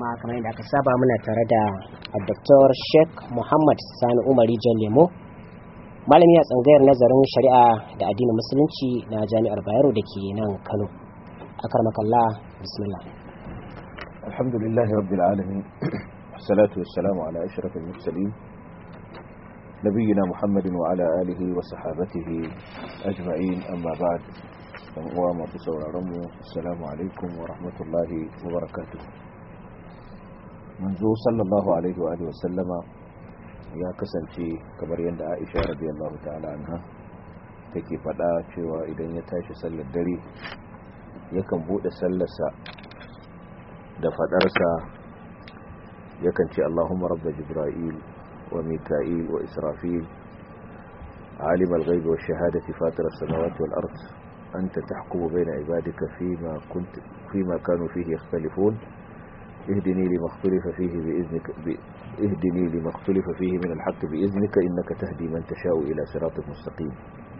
kuma kamar yadda aka saba muna tare da Dr. Sheikh Muhammad Sani Umari Jan Lemo malami a tsangayar nazarin shari'a da addinin musulunci na jami'ar Bayero da ke nan Kano akarmakallah bismillah alhamdulillah rabbil alamin wassalatu wassalamu ala ashrafil mursalin nabiyina muhammadin wa ala alihi wa sahabatihi ajma'in amma ba'd dan uwa masu sauraron mu assalamu alaikum wa rahmatullahi wa barakatuh manzo sallallahu alaihi wa alihi wa sallama ya kasance kamar yadda Aisha radiyallahu ta'ala anha take fada cewa idan ya tashi sallar dare yakan bude sallarsa da fadarsa yakan ce Allahumma rabb jibril wa mika'il wa israfil عالم الغيب والشهادة فاطر السماوات والأرض أنت تحكم بين عبادك فيما, كنت فيما كانوا فيه يختلفون اهدني لما اختلف فيه بإذنك ب... اهدني لما اختلف فيه من الحق بإذنك إنك تهدي من تشاء إلى صراط مستقيم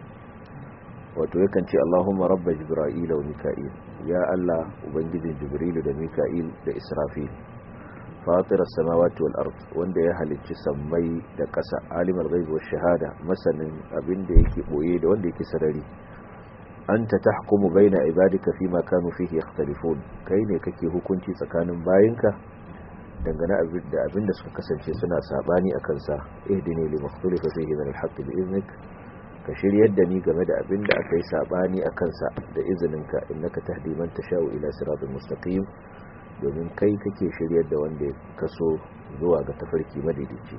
وتوكن اللهم رب جبرائيل وميكائيل يا الله وبنجد جبريل وميكائيل لإسرافيل فاطر السماوات والأرض wanda ya halicci sammai da ƙasa alimul ghaib wash shahada masanin abin da yake boye da wanda yake sarari anta tahkumu baina ibadika fima kanu fihi yakhtalifun kai ne kake hukunci tsakanin bayinka dangane da abin da suka kasance suna sabani akan sa ihdini li makhtalifa fihi min al-haqq bi iznik ka shiryar da ni game da abin da aka yi sabani akan sa da izininka innaka tahdi man tashau ila siratal mustaqim domin kai kake shiryar da wanda ya kaso zuwa ga tafarki madaidaici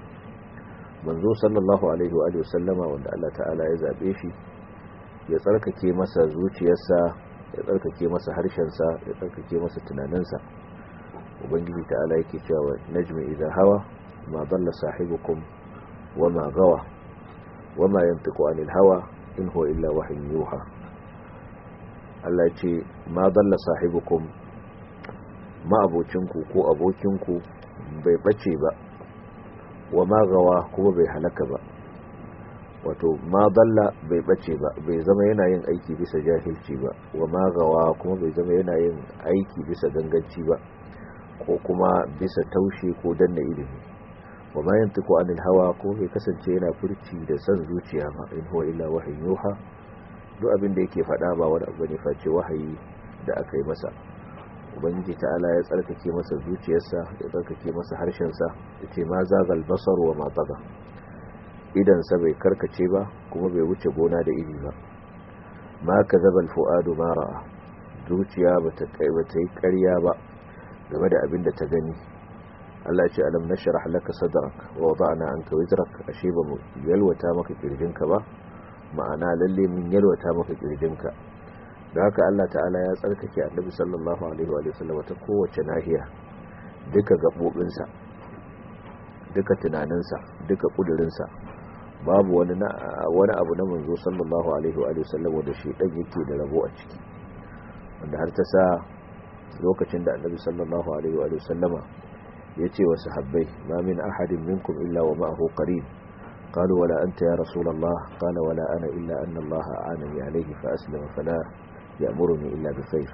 manzo sallallahu alaihi wa sallama wanda Allah ta'ala ya zabe shi ya tsarkake masa zuciyarsa ya tsarkake masa harshensa ya tsarkake masa tunaninsa ubangiji ta'ala yake cewa najmi idha hawa ma dalla sahibukum wa ma gawa wa ma yantiqu anil hawa in huwa illa wahyun yuha Allah ce ma dalla sahibukum ma abocinku ko abokinku bai bace ba wa ma gawa kuma bai halaka ba wato ma dalla bai bace ba bai zama yana yin aiki bisa jahilci ba wa magawa kuma bai zama yana yin aiki bisa ganganci ba ko kuma bisa taushe ko danna ilimi wa ma yantiqu anil hawa ko bai kasance yana furci da san zuciya ba in huwa illa wahyin yuha duk abin da yake faɗa ba wani abu ne face wahayi da aka yi masa ubangiji ta'ala ya tsarkake masa zuciyarsa ya tsarkake masa harshensa ya ce ma zagal basar wa ma taga idansa bai karkace ba kuma bai wuce gona da iri ba ma ka zabal fu'adu ma ra'a zuciya ba ta yi karya ba game da abin da ta gani Allah ce alam nashrah laka sadrak wa wada'na anka wizrak ashe ba mu yalwata maka kirjinka ba ma'ana lalle mun yalwata maka kirjinka da haka Allah ta'ala ya tsarkake annabi sallallahu alaihi wa sallam ta kowace nahiya duka gabobinsa duka tunaninsa duka kudurinsa babu wani wani abu na manzo sallallahu alaihi wa sallam da shi dan yake da rabo a ciki wanda har ta sa lokacin da annabi sallallahu alaihi wa sallama yace wa sahabbai ma min ahadin minkum illa wa ma'ahu qarin قالوا ولا أنت يا رسول الله قال ولا أنا إلا أن الله أعانني عليه فأسلم فلا يأمرني إلا بخير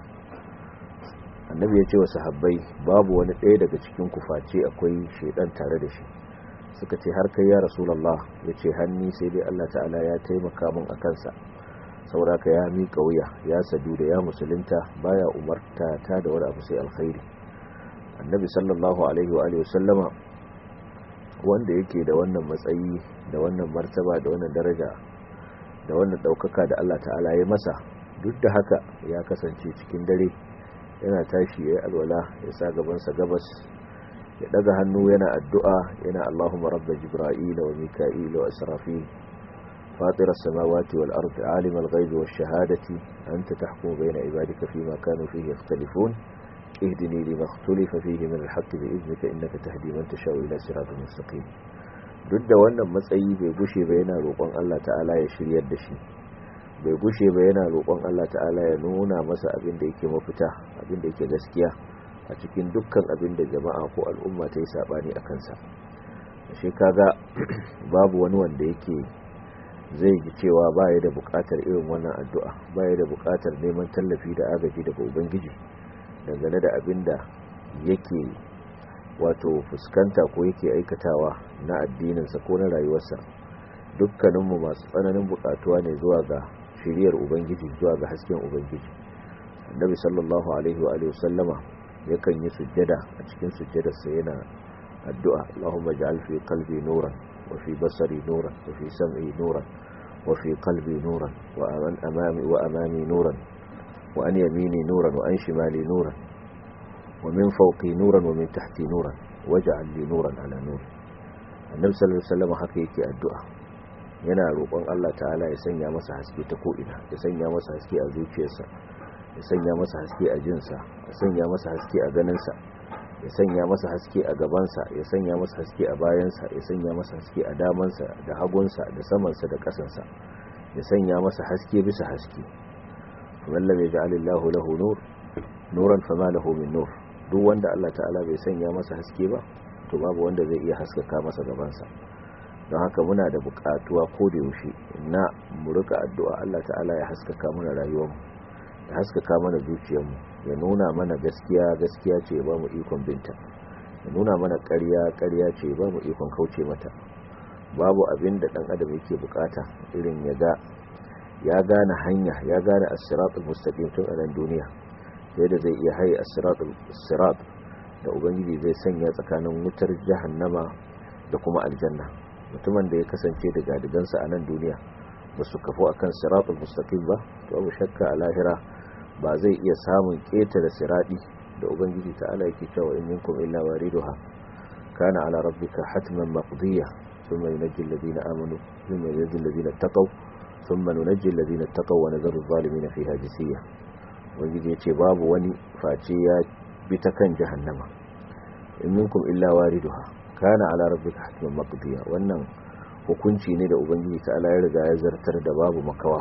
annabi ya ce wa sahabbai babu wani ɗaya daga cikin kuface akwai shaidan tare da shi suka ce har kai ya rasulallah ya ce hanni sai dai Allah ta'ala ya taimaka min a kansa sauraka ya miƙa wuya ya sadu da ya musulunta baya umarta ta da wani abu sai alkhairi annabi sallallahu alaihi wa alihi sallama wanda yake da wannan matsayi da wannan martaba da wannan daraja da wannan ɗaukaka da Allah ta'ala ya masa duk da haka ya kasance cikin dare yana tashi ya yi alwala ya sa gabansa gabas ya daga hannu yana addu'a yana Allahumma rabba jibra'ila wa mika'ila wa israfil fatir as-samawati wal ardi alim al-ghaibi wash shahadati anta tahkumu bayna ibadika fima kanu fihi yakhtalifun ihdini lima ikhtalafa fihi min al-haqqi bi idnika innaka tahdi man tashau ila siratin mustaqim duk da wannan matsayi bai gushe ba yana roƙon Allah ta'ala ya shiryar da shi bai gushe ba yana roƙon Allah ta'ala ya nuna masa abin da yake mafita abin da yake gaskiya a cikin dukkan abin da jama'a ko al'umma ta yi saɓani a kansa shi kaga babu wani wanda yake zai ji cewa baya da buƙatar irin wannan addu'a baya da buƙatar neman tallafi da agaji daga ubangiji dangane da abin da yake wato fuskanta ko yake aikatawa na addininsa ko na rayuwarsa dukkaninmu masu tsananin bukatuwa ne zuwa ga shiriyar ubangiji zuwa ga hasken ubangiji annabi sallallahu alaihi wa sallama yakan yi sujjada a cikin sujjadarsa yana addu'a Allahumma ja'al fi qalbi nuran wa fi basari nuran wa fi sam'i nuran wa fi qalbi nuran wa aman amami wa amami nuran wa an yamini nuran wa an shimali nuran wa min fawqi nuran wa min tahti nuran waj'al li nuran ala nur annabi sallallahu alaihi wasallam haka yake addu'a yana roƙon Allah ta'ala ya sanya masa haske ta ko'ina ya sanya masa haske a zuciyarsa ya sanya masa haske a jinsa ya sanya masa haske a ganinsa ya sanya masa haske a gabansa ya sanya masa haske a bayansa ya sanya masa haske a damansa da hagunsa da samansa da ƙasansa ya sanya masa haske bisa haske wallan ya ja'alillahu lahu nur nuran fama lahu min nur duk wanda Allah ta'ala bai sanya masa haske ba to babu wanda zai iya haskaka masa gabansa don haka muna da buƙatuwa ko da yaushe na mu rika addu'a Allah ta'ala ya haskaka mana rayuwarmu ya haskaka mana zuciyarmu ya nuna mana gaskiya gaskiya ce ya ba mu ikon binta ya nuna mana ƙarya ƙarya ce ya ba mu ikon kauce mata babu abin da ɗan adam yake bukata irin ya ga ya gane hanya ya gane as-siratul mustaqim tun a nan duniya sai da zai iya haye as-siratul sirat da ubangiji zai sanya tsakanin wutar jahannama da kuma aljanna mutumin da ya kasance da gadigansa a nan duniya ba su kafo akan siratul mustaqim ba to abu shakka a lahira ba zai iya samun ƙetare siradi da ubangiji ta'ala yake cewa in minkum illa wariduha kana ala rabbika hatman maqdiya thumma yunajji alladhina amanu thumma yunajji alladhina taqaw thumma nunajji alladhina taqaw wa nadharu adh-dhalimina fiha jisiya ubangiji yace babu wani face ya bi ta kan jahannama in minkum illa wariduha kana ala rabbika hatman maqdiya wannan hukunci ne da ubangiji ta'ala ya riga ya zartar da babu makawa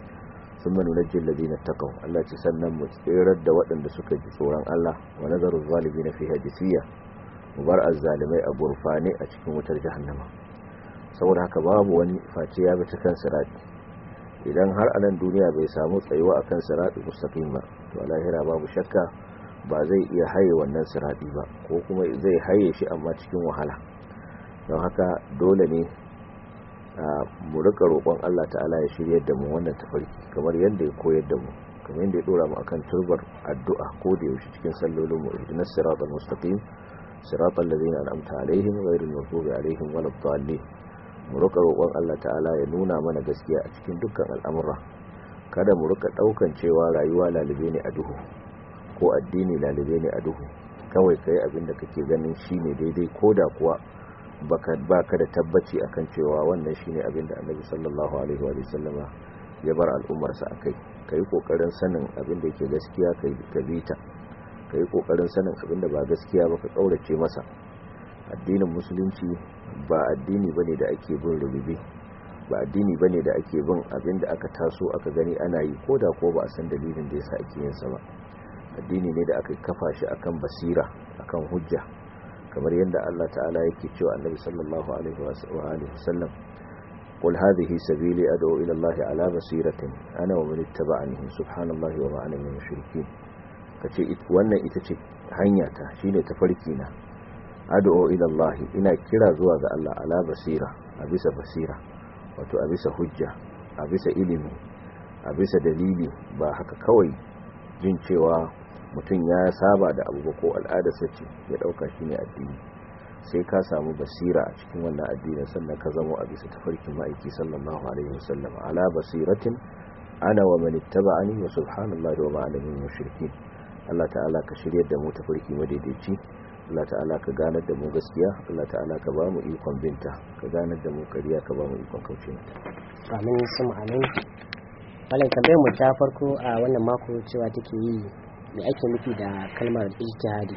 sun manu na jillazi na takau Allah ce sannan mu tserar da waɗanda suka ji tsoron Allah wa nazarin zalibi na fi hajjisiya mu bar azzalimai a gurfane a cikin wutar jahannama saboda haka babu wani face ya bi ta kan sirati idan har a nan duniya bai samu tsayuwa akan sirati mustaqim ba to a lahira babu shakka ba zai iya haye wannan sirati ba ko kuma zai haye shi amma cikin wahala don haka dole ne mu rika roƙon Allah ta'ala ya shiryar da mu wannan tafarki kamar yadda ya koyar da mu kamar yadda ya dora mu akan turbar addu'a ko da yaushe cikin sallolin mu ihdinas siratal mustaqim siratal ladzina an'amta alaihim ghayril maghdubi alaihim waladdallin mu rika roƙon Allah ta'ala ya nuna mana gaskiya a cikin dukkan al'amura kada mu rika daukan cewa rayuwa lalube ne a duhu ko addini lalube ne a duhu kawai kai abin da kake ganin shine daidai koda kuwa baka baka da tabbaci akan cewa wannan shine abin da Annabi sallallahu alaihi wa sallama ya bar al'ummar sa akai kai kokarin sanin abin da yake gaskiya kai ka bita kai kokarin sanin abin da ba gaskiya ba ka kaurace masa addinin musulunci ba addini bane da ake bin rububi ba addini bane da ake bin abin da aka taso aka gani ana yi koda ko ba a san dalilin da yasa ake yin sa ba addini ne da aka kafa shi akan basira akan hujja kamar yadda Allah ta'ala yake cewa annabi sallallahu alaihi wa alihi wasallam qul hadhihi sabili ad'u ila Allah ala basiratin ana wa man ittaba'ani subhanallahi wa ma ana min mushrikeen kace wannan ita ce hanya ta shine tafarki na ad'u ila Allah ina kira zuwa ga Allah ala basira a bisa basira wato a bisa hujja a bisa ilimi a bisa dalili ba haka kawai jin cewa mutum ya saba da abu ko al'adarsa ce ya dauka shi ne addini sai ka samu basira a cikin wannan addinin sannan ka zama a bisa tafarkin ma'aiki sallallahu alaihi wasallam ala basiratin ana wa man ittaba'ani wa subhanallahi wa ma ana min mushrikin Allah ta'ala ka shiryar da mu tafarki madaidaici Allah ta'ala ka ganar da mu gaskiya Allah ta'ala ka ba mu ikon binta ka ganar da mu kariya ka ba mu ikon kauce mata amin sun amin malai tambayar mu ta farko a wannan mako cewa take yi me ake nufi da kalmar ijtihadi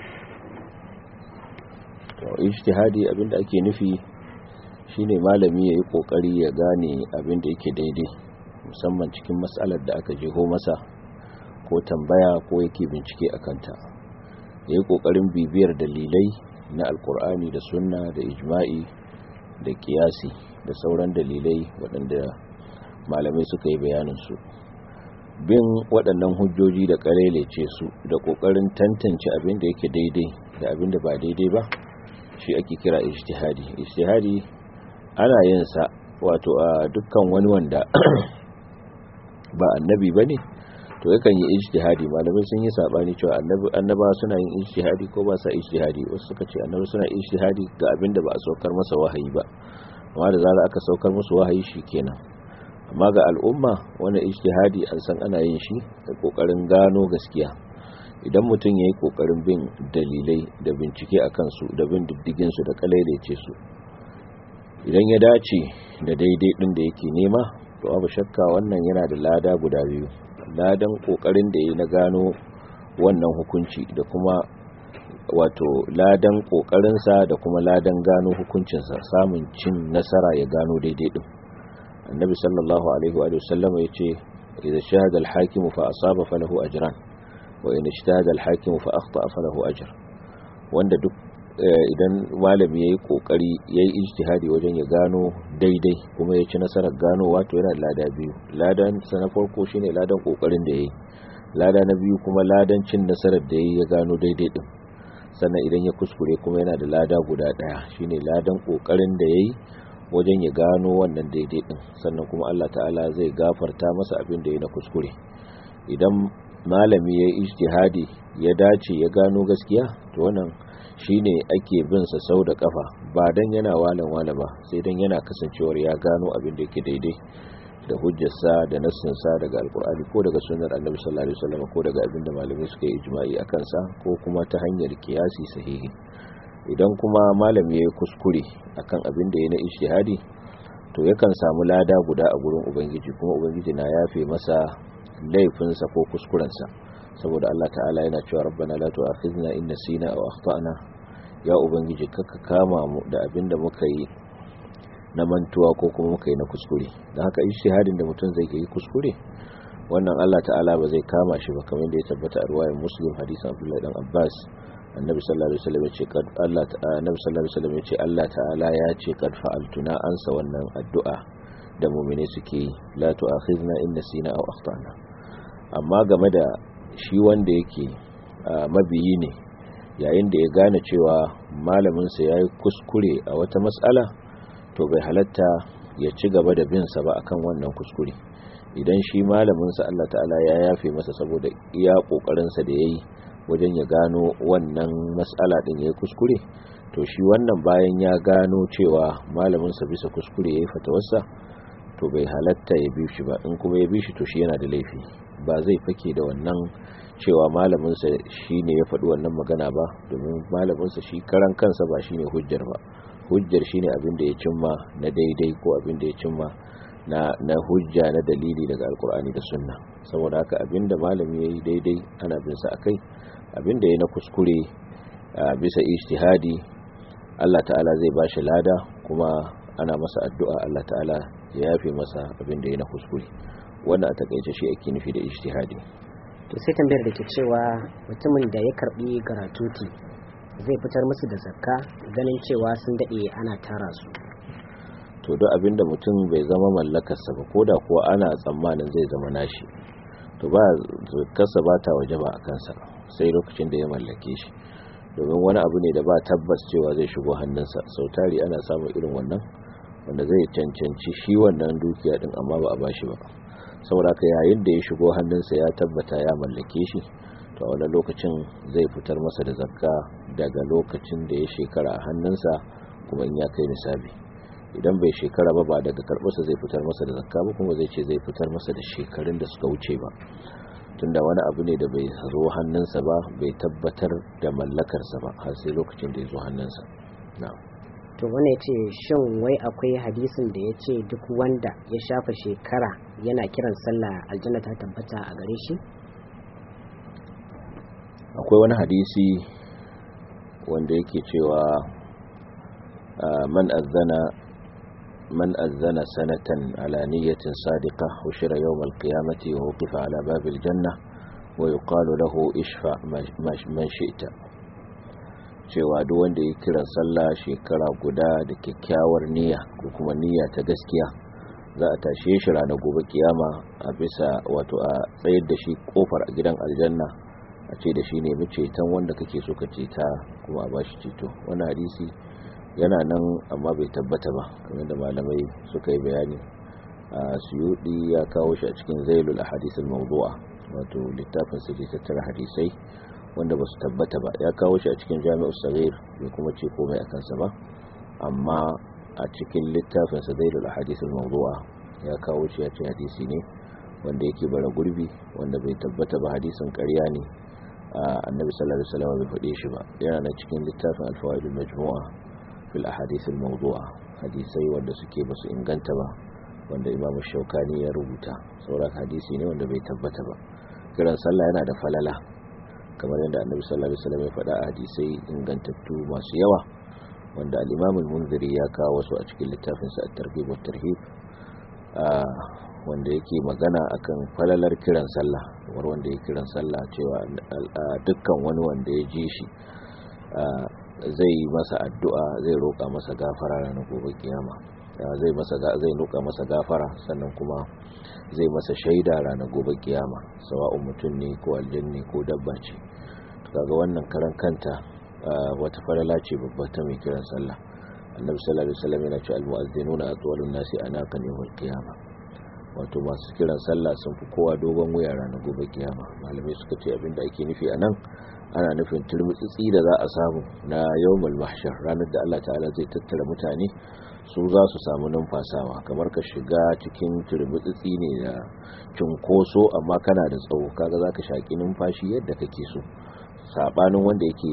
to ijtihadi abinda ake nufi shine malami yayi kokari ya gane abinda yake daidai musamman cikin matsalar da aka jeho masa ko tambaya ko yake bincike akan ta yayi kokarin bibiyar dalilai na alkur'ani da sunna da ijma'i da kiyasi da sauran dalilai waɗanda malamai suka yi bayanin su bin waɗannan hujjoji da ce su da ƙoƙarin tantance abin da yake daidai da abin da ba daidai ba shi ake kira ijtihadi ijtihadi ana yin sa wato a dukkan wani wanda ba annabi bane to yakan yi ijtihadi malamai sun yi sabani cewa annaba suna yin ijtihadi ko ba sa ijtihadi wasu suka ce annabi suna ijtihadi ga abin da ba a saukar masa wahayi ba amma da zarar aka saukar musu wahayi shikenan amma ga al'umma wani ijtihadi an san ana yin shi da kokarin gano gaskiya idan mutum yayi kokarin bin dalilai da bincike akan su da bin diddigin su da kalailece su idan ya dace da daidai din da yake nema to abu shakka wannan yana da lada guda biyu ladan kokarin da yayi na gano wannan hukunci da kuma wato ladan kokarinsa da kuma ladan gano hukuncinsa samun cin nasara ya gano daidai din annabi sallallahu alaihi wa sallam yace idza shahada al-hakim fa asaba falahu ajran wa in ijtahada al-hakim fa akhta falahu ajr wanda duk idan malami yayi kokari yayi ijtihadi wajen ya gano daidai kuma ya ci nasarar gano wato yana lada biyu ladan sa na farko shine ladan kokarin da yayi lada na biyu kuma ladan cin nasarar da yayi ya gano daidai din sannan idan ya kuskure kuma yana da lada guda daya shine ladan kokarin da yayi wajen ya gano wannan daidai din sannan kuma Allah ta'ala zai gafarta masa abin da ya na kuskure idan malami ya ijtihadi ya dace ya gano gaskiya to wannan shine ake bin sa sau da kafa ba dan yana walan wala ba sai dan yana kasancewar ya gano abin da yake daidai da hujjarsa da nassinsa daga alkur'ani ko daga sunnar annabi sallallahu alaihi wasallam ko daga abin da malamai suka yi ijma'i akan sa ko kuma ta hanyar kiyasi sahihi idan kuma malami ya yi kuskure akan abin da ya na ijtihadi to yakan samu lada guda a gurin ubangiji kuma ubangiji na yafe masa laifinsa ko kuskurensa saboda Allah ta'ala yana cewa rabbana la tu'akhidna in nasina aw akhtana ya ubangiji kaka kama mu da abin da muka yi na mantuwa ko kuma muka yi na kuskure dan haka ijtihadin da mutum zai yi kuskure wannan Allah ta'ala ba zai kama shi ba kamar da ya tabbata a ruwayar muslim hadisin Abdullah dan Abbas annabi sallallahu alaihi wasallam yace kad Allah ta'ala annabi sallallahu alaihi wasallam yace Allah ta'ala ya ce kad fa'altuna ansa wannan addu'a da mu'mine suke yi la tu'akhidna in nasina aw akhtana amma game da shi wanda yake mabiyi ne yayin da ya gane cewa malamin sa yayi kuskure a wata mas'ala to bai halatta ya ci gaba da bin sa ba akan wannan kuskure idan shi malamin sa Allah ta'ala ya yafe masa saboda iya kokarin sa da yayi wajen ya gano wannan matsala din ya yi kuskure to shi wannan bayan ya gano cewa malaminsa bisa kuskure ya yi fatawarsa to bai halatta ya bi shi ba in kuma ya bi shi to shi yana da laifi ba zai fake da wannan cewa malaminsa shi ne ya faɗi wannan magana ba domin malaminsa shi karan kansa ba shi ne hujjar ba hujjar shi ne abin da ya cimma na daidai ko abin da ya cimma na, na hujja na dalili daga alkur'ani da sunna saboda haka abin da malami ya yi daidai ana bin sa akai abin da ya na kuskure bisa ijtihadi Allah ta'ala zai ba shi lada kuma ana masa addu'a Allah ta'ala ya yafe masa abin da ya na kuskure wannan a takaice shi ake nufi da ijtihadi to sai tambayar da ke cewa mutumin da ya karbi garatuti zai fitar musu da zakka ganin cewa sun dade ana tara su to duk abinda mutum bai zama mallakarsa ba ko da kuwa ana tsammanin zai zama nashi to ba zakkarsa ba ta waje ba a kansa sai lokacin da ya mallake shi domin wani abu ne da ba tabbas cewa zai shigo hannunsa sau tari ana samun irin wannan wanda zai cancanci shi wannan dukiya din amma ba a bashi ba saboda ka yayin da ya shigo hannunsa ya tabbata ya mallake shi to a wani lokacin zai fitar masa da zakka daga lokacin da ya shekara a hannunsa kuma in ya kai nisabi idan bai shekara ba ba daga karɓarsa zai fitar masa da zakka ba kuma zai ce zai fitar masa da shekarun da suka wuce ba tunda wani abu ne da bai zo hannunsa ba bai tabbatar da mallakarsa ba har sai lokacin da ya zo hannunsa to wani ya ce shin wai akwai hadisin da ya ce duk wanda ya shafa shekara yana kiran sallah aljanna ta tabbata a gare shi akwai wani hadisi wanda yake cewa man azzana من أذن سنة على نية صادقة وشر يوم القيامة ووقف على باب الجنة ويقال له اشفع من شئت cewa duk wanda ya kiran sallah shekara guda da kyakkyawar niyya ko kuma niyya ta gaskiya za a tashe shi ranar gobe kiyama a bisa wato a tsayar da shi kofar a gidan aljanna a ce da shi nemi ceton wanda kake so ka ceta kuma a bashi ceto wannan hadisi yana nan amma bai tabbata ba kamar da malamai suka yi bayani a suyudi ya kawo shi a cikin zailul ahadith al-mawdu'a wato littafin sa da tattara hadisai wanda ba su tabbata ba ya kawo shi a cikin jami'u saghir bai kuma ce komai akan sa ba amma a cikin littafin sa zailul ahadith al-mawdu'a ya kawo shi ya ce hadisi ne wanda yake bara gurbi wanda bai tabbata ba hadisin ƙarya ne annabi sallallahu alaihi wasallam bai faɗe shi ba yana na cikin littafin al-fawaid al-majmu'a fil ahadith al-mawdu'a hadisai wanda suke basu inganta ba wanda imamu shaukani ya rubuta sauran hadisi ne wanda bai tabbata ba kiran sallah yana da falala kamar yadda annabi sallallahu alaihi wasallam ya faɗa a hadisai ingantattu masu yawa wanda al-imam al-munziri ya kawo su a cikin littafin sa at-targhib wa tarhib wanda yake magana akan falalar kiran sallah kamar wanda ya kiran sallah cewa dukkan wani wanda ya ji shi zai masa addu'a zai roƙa masa gafara ranar gobe kiyama zai masa zai roƙa masa gafara sannan kuma zai masa shaida ranar gobe kiyama sawa'un mutum ne ko aljanni ko dabba ce kaga wannan karan kanta wata falala ce babba ta mai kiran sallah annabi sallallahu alaihi wasallam yana cewa almu'azzinuna atwalun nasi anaqan yawmal qiyama wato masu kiran sallah sun fi kowa dogon wuya ranar gobe kiyama malamai suka ce abinda ake nufi anan ana nufin turmutsitsi da za a samu na yawmal mahshar ranar da Allah ta'ala zai tattara mutane su za su samu numfasawa kamar ka shiga cikin turmutsitsi ne da cunkoso amma kana da tsawo kaga zaka shaki numfashi yadda kake so sabanin wanda yake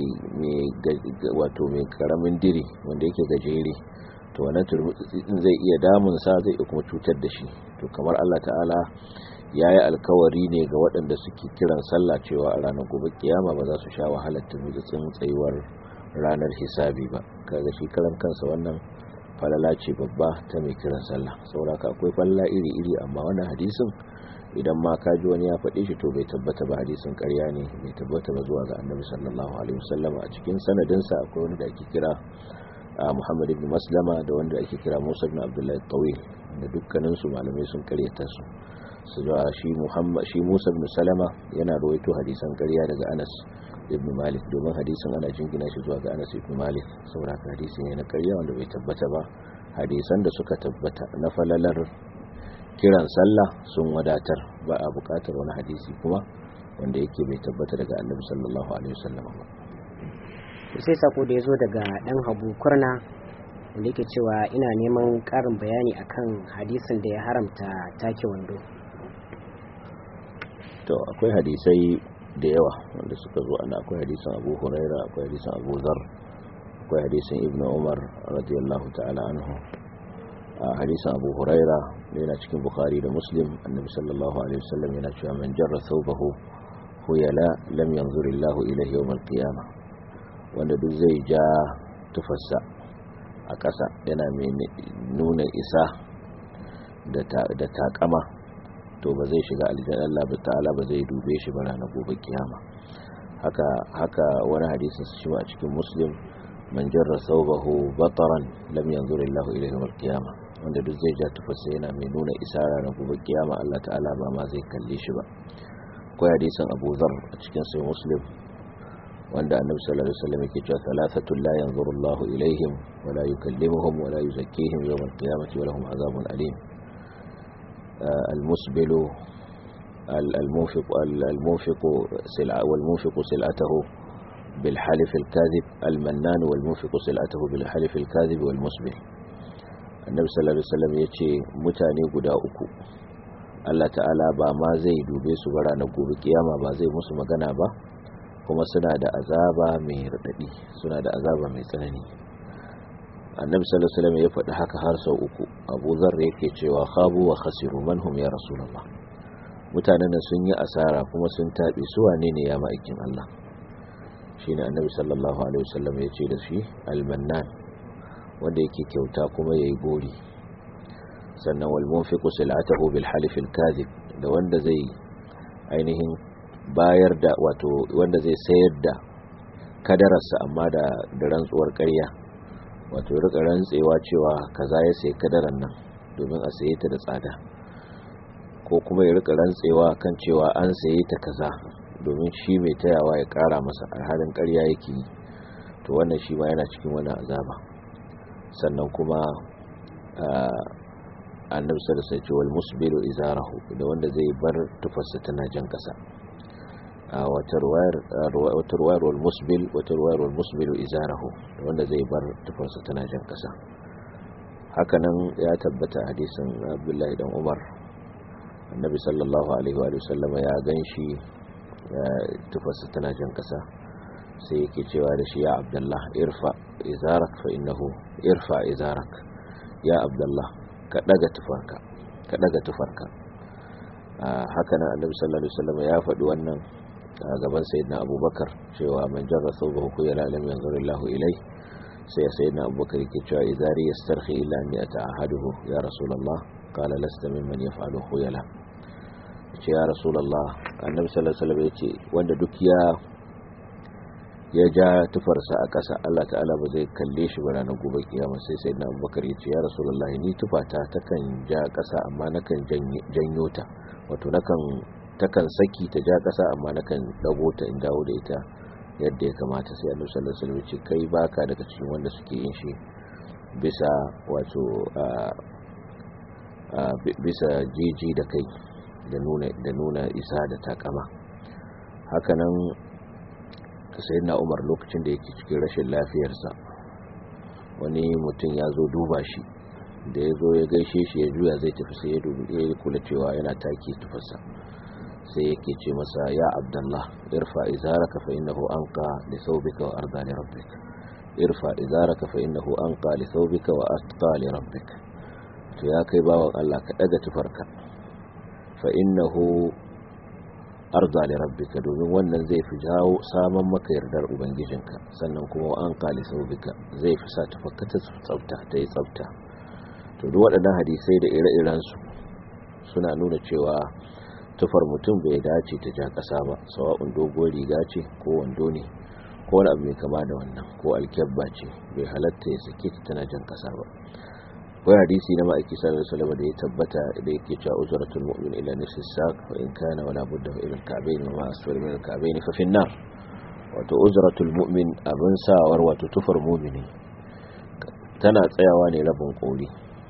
wato mai karamin diri wanda yake gajere to wannan turmutsitsi din zai iya damun sa zai kuma cutar da shi to kamar Allah ta'ala ya yi alkawari ne ga waɗanda suke kiran sallah cewa a ranar gobe kiyama ba za su sha wahalar turmutsin tsayuwar ranar hisabi ba kaga shi karan kansa wannan falala ce babba ta mai kiran sallah sauraka akwai falala iri-iri amma wannan hadisin idan ma ka ji wani ya faɗe shi to bai tabbata ba hadisin ƙarya ne bai tabbata ba zuwa ga annabi sallallahu alaihi wasallam a cikin sanadinsa akwai wani da ake kira Muhammad ibn Maslama da wanda ake kira Musa ibn Abdullah Tawil da dukkanin su malamai sun karyata su su shi Muhammad shi Musa ibn Salama yana rawaito hadisan ƙarya daga Anas ibn Malik domin hadisin ana jingina shi zuwa ga Anas ibn Malik saboda hadisi ne na ƙarya wanda bai tabbata ba hadisan da suka tabbata na falalar kiran sallah sun wadatar ba a buƙatar wani hadisi kuma wanda yake bai tabbata daga Annabi sallallahu alaihi wasallam ba sai sako da ya zo daga dan habu kurna wanda yake cewa ina neman karin bayani akan hadisin da ya haramta take wando to akwai hadisai da yawa wanda suka zo ana akwai hadisin abu huraira akwai hadisin abu zar akwai hadisin ibnu umar radiyallahu ta'ala anhu a hadisin abu huraira yana cikin bukhari da muslim annabi sallallahu alaihi wasallam yana cewa man jarra thawbahu huyala lam yanzurillahu ilayhi yawm al-qiyamah wanda duk zai ja tufarsa a ƙasa yana mai nuna isa da takama to ba zai shiga aljanna Allah ba ta'ala ba zai dube shi ba ranar gobe kiyama haka haka wani hadisin shi a cikin muslim man jarra thawbahu bataran lam yanzur Allah ilayhi yawm al-qiyama wanda duk zai ja tufarsa yana mai nuna isa ranar gobe kiyama Allah ta'ala ba ma zai kalle shi ba akwai hadisin Abu Dharr a cikin sahih Muslim wanda annabi sallallahu alaihi wasallam yake cewa thalathatu la yanzuru Allah ilaihim wa la yukallimuhum wa la yuzakkihim yawm al-qiyamati wa lahum azabun alim al-musbilu al-munfiq al-munfiq sil'a wal-munfiq sil'atahu bil halif al-kadhib al-mannan wal-munfiq sil'atahu bil halif al-kadhib wal-musbil annabi sallallahu alaihi wasallam yace mutane guda uku Allah ta'ala ba ma zai dube su bara na gobe kiyama ba zai musu magana ba kuma suna da azaba mai raɗaɗi suna da azaba mai tsanani annabi sallallahu alaihi wasallam ya faɗi haka har sau uku abu zar yake cewa khabu wa khasiru man hum ya rasulullah mutanen nan sun yi asara kuma sun taɓe su wane ne ya ma'aikin Allah shine annabi sallallahu alaihi wasallam ya ce da shi almannan wanda yake kyauta kuma yayi gori sannan wal munfiqu sil'atahu bil halif al kadhib da wanda zai ainihin bayar da wato wanda zai sayar da kadararsa amma da da rantsuwar ƙarya wato rika rantsewa cewa kaza ya sayi kadarar nan domin a saye ta da tsada ko kuma ya rika rantsewa kan cewa an saye ta kaza domin shi mai tayawa ya kara masa a halin ƙarya yake yi to wannan shi ma yana cikin wani azaba sannan kuma annabi sallallahu alaihi wasallam wal musbilu izarahu da wanda zai bar tufarsa tana jan kasa a wata ruwayar wata ruwayar wal musbil wata ruwayar wal musbilu izarahu da wanda zai bar tufarsa tana jan kasa hakanan ya tabbata hadisin Abdullahi dan Umar annabi sallallahu alaihi wa sallama ya ganshi tufarsa tana jan kasa sai yake cewa da shi ya Abdullah irfa izarak fa innahu irfa izarak ya Abdullah ka daga tufarka ka daga tufarka haka nan annabi sallallahu alaihi wasallam ya faɗi wannan a gaban sayyidina abubakar cewa man jarra thawbahu khuyala lam yanzur Allahu ilai sai sayyidina abubakar yake cewa idari yastarhi illa an yata'ahaduhu ya rasulullah qala lasta mimman yaf'alu khuyala ce ya rasulullah annabi sallallahu alaihi wasallam yace wanda duk ya ya ja tufarsa a ƙasa Allah ta'ala ba zai kalle shi ba ranar gobe kiyama sai sai na abubakar ya ce ya rasulullahi ni tufata takan ja ƙasa amma nakan janyo ta wato nakan takan saki ta ja ƙasa amma nakan dago ta in dawo da ita yadda ya kamata sai annabi sallallahu alaihi wasallam ce kai baka daga cikin wanda suke yin shi bisa wato bisa jiji da kai da nuna da nuna isa da takama hakanan na umar lokacin da yake cikin rashin lafiyarsa wani mutum ya zo duba shi da ya zo ya gaishe shi ya juya zai tafi sai ya dubi ya kula cewa yana take tufarsa sai yake ce masa ya abdullah irfa izaraka fa innahu anqa li thawbika wa arda li rabbik irfa izaraka fa innahu anqa li thawbika wa atqa li rabbik to ya kai bawan Allah ka daga tufarka fa innahu arda li rabbika domin wannan zai fi jawo saman maka yardar ubangijinka sannan kuma an qali saubika zai fi sa tafakka ta tsafta ta yi tsafta to duk waɗannan hadisai da ire-iren su suna nuna cewa tufar mutum bai dace ta ja ƙasa ba sawa'un doguwar riga ce ko wando ne ko wani abu mai kama da wannan ko alkyabba ce bai halatta ya sake ta tana jan ƙasa ba wai hadisi na ma'aiki sallallahu alaihi wasallam da ya tabbata da yake cewa uzratul mu'min ila nisfi saq wa in kana wala budda ila al-ka'bayn wa ma asfala min al-ka'bayn fa fi an-nar wato uzratul mu'min abin sawar wato tufar mu'mini tana tsayawa ne rabin koli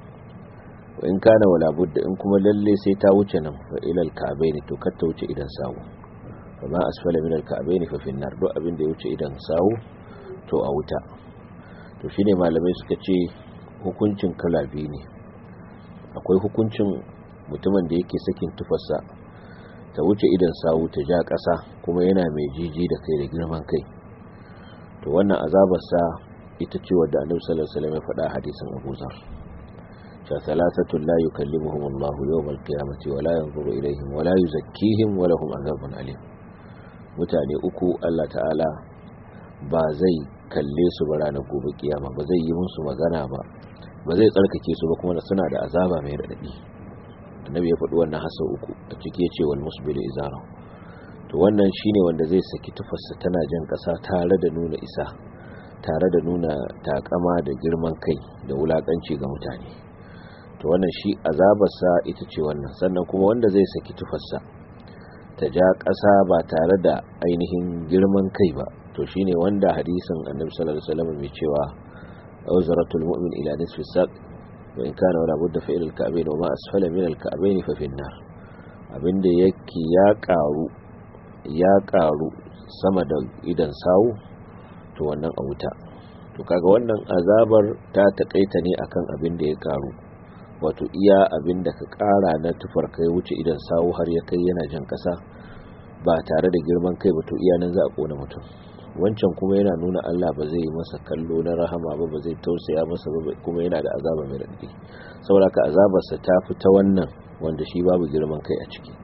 wa in kana wala budda in kuma lalle sai ta wuce nan fa ila al-ka'bayn to kar ta wuce idan sawu wa ma asfala min al-ka'bayn fa fi an-nar duk abin da ya wuce idan sawu to a wuta to shine malamai suka ce hukuncin kala biyu ne akwai hukuncin mutumin da yake sakin tufarsa ta wuce idan sawu ta ja ƙasa kuma yana mai jiji da kai da girman kai to wannan azabarsa ita ce wadda annabi sallallahu alaihi wasallam ya faɗa hadisin Abu Zar cha salasatu la yukallimuhum Allah yawm al-qiyamati wa la yanzuru ilayhim wa la yuzakkihim wa lahum azabun alim mutane uku Allah ta'ala ba zai kalle su ba ranar gobe kiyama ba zai yi musu magana ba ba zai tsarkake su ba kuma suna da azaba mai raɗaɗi annabi ya faɗi wannan hasa uku a ciki ya ce wal musbilu izara to wannan shine wanda zai saki tufarsa tana jan ƙasa tare da nuna isa tare da nuna takama da girman kai da wulakanci ga mutane to wannan shi azabarsa ita ce wannan sannan kuma wanda zai saki tufarsa ta ja ƙasa ba tare da ainihin girman kai ba to shine wanda hadisin annabi sallallahu alaihi wasallam mai cewa awzaratul mu'min ila nisfi saq wa in kana wala budda fa ila al-ka'bayn wa ma asfala min al-ka'bayn fa fi an-nar abinda yake ya karu ya karu sama da idan sawu to wannan a wuta to kaga wannan azabar ta takaita ne akan abin da ya karu wato iya abin da ka kara na tufar kai wuce idan sawu har ya kai yana jan kasa ba tare da girman kai ba to iya nan za a kona mutum wancan kuma yana nuna Allah ba zai masa kallo na rahama ba ba zai tausaya masa ba kuma yana da azaba mai raɗaɗi saboda ka azabarsa ta fi ta wannan wanda shi babu girman kai a ciki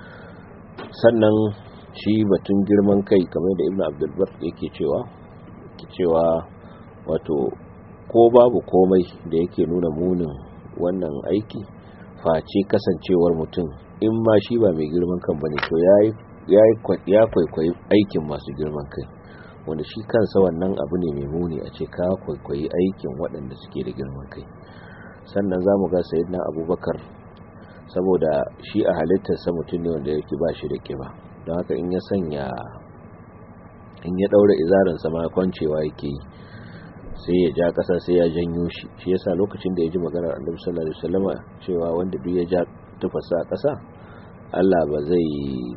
sannan shi batun girman kai kamar da ibn abdulbar yake cewa ke cewa wato ko babu komai da yake nuna munin wannan aiki face kasancewar mutum in ma shi ba mai girman kan bane to ya kwaikwayi aikin masu girman kai wanda shi kansa wannan abu ne mai muni a ce ka kwaikwayi aikin waɗanda suke da girman kai sannan za mu ga sayidina abubakar saboda shi a halittarsa mutum ne wanda yake ba shi da ƙiba don haka in ya sanya in ya daura izarinsa ma kwancewa yake yi sai ya ja ƙasa sai ya janyo shi shi yasa lokacin da ya ji maganar annabi sallallahu alaihi wasallama cewa wanda duk ya ja tufasa a ƙasa Allah ba zai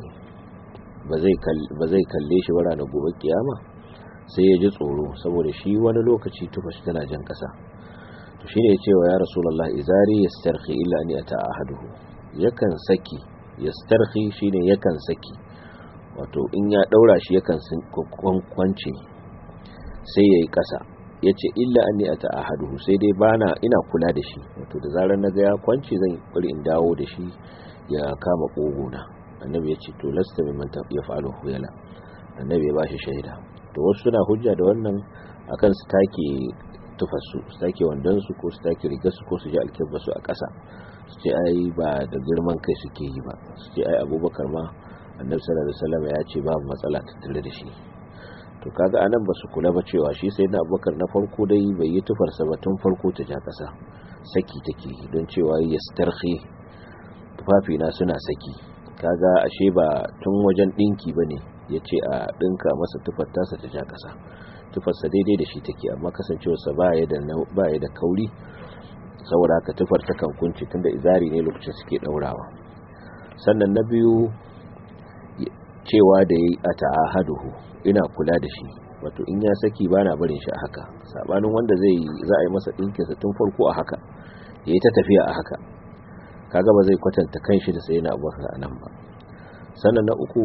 ba zai ba zai kalle shi ba ranar gobe kiyama sai ya ji tsoro saboda shi wani lokaci tufashi tana jan ƙasa to shine ya ce wa ya rasulullahi izari yastarhi illa an yata ahaduhu yakan saki yastarhi shine yakan saki wato in ya daura shi yakan kwance sai yayi ƙasa ya ce illa an a ta'ahaduhu sai dai bana ina kula da shi wato da zarar na ga ya kwance zan bari in dawo da shi ya kama kogona annabi ya ce to lasta min man ya fa'alu huyala annabi ya bashi shaida to wasu suna hujja da wannan akan su take tufasu su take wandon su ko su take rigar su ko su ji alkibba su a ƙasa su ce ai ba da girman kai suke yi ba su ce ai abubakar ma annabi sallallahu alaihi wasallam ya ce babu matsala tattare da shi to kaga anan ba su kula ba cewa shi sai na abubakar na farko dai bai yi tufarsa ba tun farko ta ja kasa saki take don cewa ya starhi tufafina suna saki kaga ashe ba tun wajen dinki bane ya ce a dinka masa tufar tasa ta ja kasa tufarsa daidai da shi take amma kasancewarsa ba ya da kauri saboda haka tufar ta kan kunci tunda izari ne lokacin suke daurawa sannan na biyu cewa da yayi a ta'ahaduhu ina kula da shi wato in ya saki bana barin shi a haka sabanin wanda zai za a yi masa dinkin sa tun farko a haka yayi ta tafiya a haka kaga ba zai kwatanta kanshi da sayyidina Abubakar anan ba sannan na uku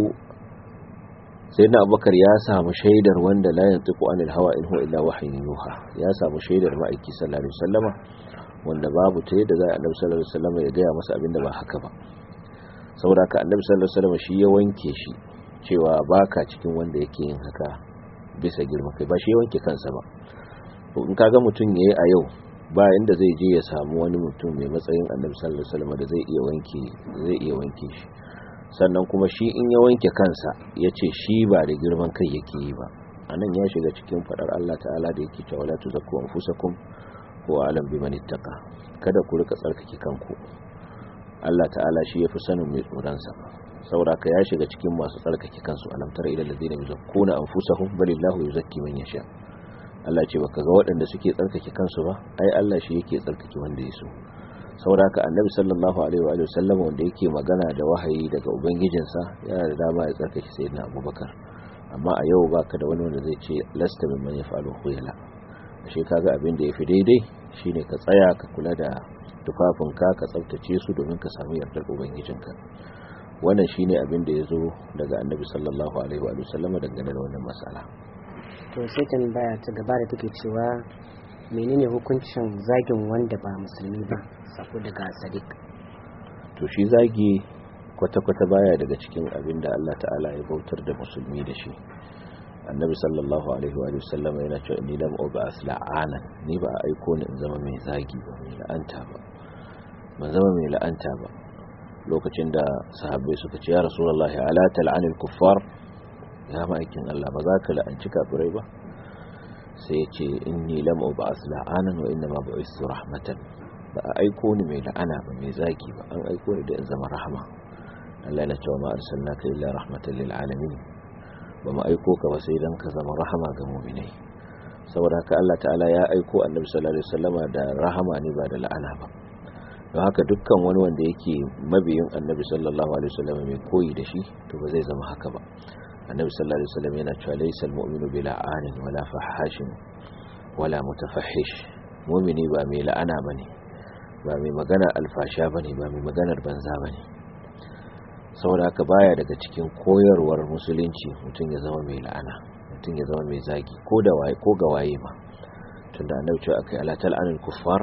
sayyidina Abubakar ya samu shaidar wanda la yantiqu anil hawa in huwa illa wahyun yuha ya samu shaidar ma'aiki sallallahu alaihi wasallama wanda babu ta yadda za a annabi sallallahu alaihi wasallama ya gaya masa abinda ba haka ba saboda haka annabi sallallahu alaihi wasallama shi ya wanke shi cewa baka cikin wanda yake yin haka bisa girma kai ba shi ya wanke kansa ba in kaga mutum yayi a yau ba inda zai je ya samu wani mutum mai matsayin annabi sallallahu alaihi wasallam da zai iya wanke zai iya wanke shi sannan kuma shi in ya wanke kansa ya ce shi ba da girman kai yake yi ba anan ya shiga cikin fadar Allah ta'ala da yake cewa la tuzakku anfusakum wa alam biman ittaqa kada ku rika tsarkake kanku Allah ta'ala shi yafi sanin mai tsoron sa sauraka ya shiga cikin masu tsarkake kansu alam tara ila alladhina yuzakkuna anfusahum balillahu yuzakki man yasha Allah ce baka ga waɗanda suke tsarkake kansu ba ai Allah shi yake tsarkake wanda ya so sauraka annabi sallallahu alaihi wa sallam wanda yake magana da wahayi daga ubangijinsa yana da dama ya tsarkake sayyidina Abubakar amma a yau baka da wani wanda zai ce lasta mimman yafalu khuyala ashe kaga abin da yafi daidai shine ka tsaya ka kula da tufafinka ka tsaftace su domin ka samu yardar ubangijinka wannan shine abin da ya zo daga annabi sallallahu alaihi wa sallama dangane da wannan matsala to sai tambaya ta gaba da take cewa menene hukuncin zagin wanda ba musulmi ba sako daga sadiq to shi zagi kwata-kwata baya daga cikin abin da Allah ta'ala ya bautar da musulmi da shi annabi sallallahu alaihi wa sallama yana cewa ni lam ubas la'ana ni ba a aiko ni in zama mai zagi ba mai la'anta ba ban zama mai la'anta ba lokacin da sahabbai suka ce ya rasulullahi ala tal'anil kuffar ya ma'aikin Allah ba za ka la'anci kafirai ba sai ya ce inni lam ubas la'anan wa inna ma bu'istu rahmatan ba a aiko ni mai la'ana ba mai zagi ba an aiko ni da in zama rahama Allah yana cewa ma arsalnaka illa rahmatan lil alamin ba mu aiko ka ba sai dan ka zama rahama ga mu'minai saboda haka Allah ta'ala ya aiko annabi sallallahu alaihi wasallama da rahama ne ba da la'ana ba don haka dukkan wani wanda yake mabiyin annabi sallallahu alaihi wasallam mai koyi da shi to ba zai zama haka ba annabi sallallahu alaihi wasallam yana cewa laysal mu'minu bila anin wala fahashin wala mutafahish mu'mini ba mai la'ana bane ba mai magana alfasha bane ba mai maganar banza bane saboda haka baya daga cikin koyarwar musulunci mutum ya zama mai la'ana mutum ya zama mai zagi ko da waye ko ga waye ma tunda annabi cewa akai ala tal'anul kuffar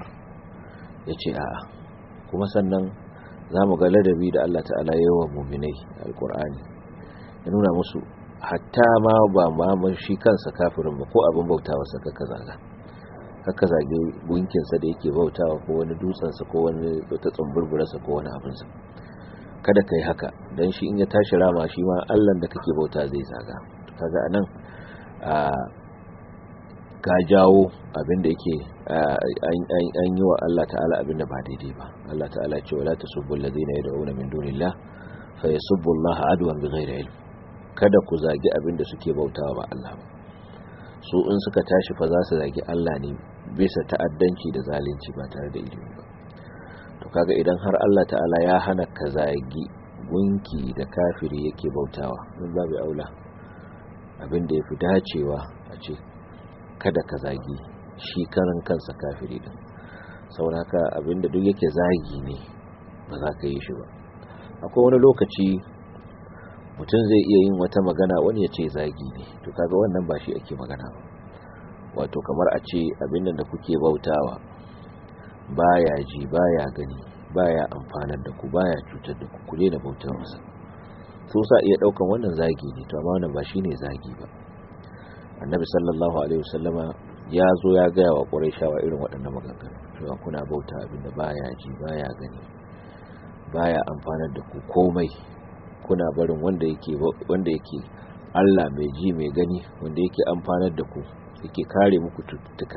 yace a'a kuma sannan za mu ga ladabi da Allah ta'ala yi wa muminai alkur'ani ya nuna musu hatta ma ba ma shi kansa kafirin ba ko abin bautawa sa kaka zaga kaka zage gunkinsa da yake bautawa ko wani dutsensa ko wani ta tsumburburarsa ko wani abinsa kada ka yi haka don shi in ya tashi rama shi ma allan da kake bauta zai zaga kaga anan a ka jawo abinda yake an yi wa Allah ta'ala abinda ba daidai ba Allah ta'ala ce wala tasubbu alladhina yad'una min dunillah fa yasubbu Allah adwan bighairi ilm kada ku zagi abin da suke bautawa ba Allah ba su in suka tashi fa za su zagi Allah ne bisa ta'addanci da zalunci ba tare da ilimi ba to kaga idan har Allah ta'ala ya hana ka zagi gunki da kafiri yake bautawa in babu aula abin da yafi dacewa a ce kada ka zagi shi karan kansa kafiri din saboda haka abin da duk yake zagi ne ba za ka yi shi ba akwai wani lokaci mutum zai iya yin wata magana wani ya ce zagi ne to kaga wannan ba shi ake magana ba wato kamar a ce abin da kuke bautawa baya ji baya gani baya amfanar da ku baya cutar da ku ku daina bautar masa su sa iya daukan wannan zagi ne to amma wannan ba shine zagi ba annabi sallallahu alaihi wasallama ya zo ya gaya wa quraishawa irin waɗannan maganganu cewa kuna bauta abin da baya ji baya gani baya amfanar da ku komai kuna barin wanda yake wanda yake Allah mai ji mai gani wanda yake amfanar da ku yake kare muku cututtuka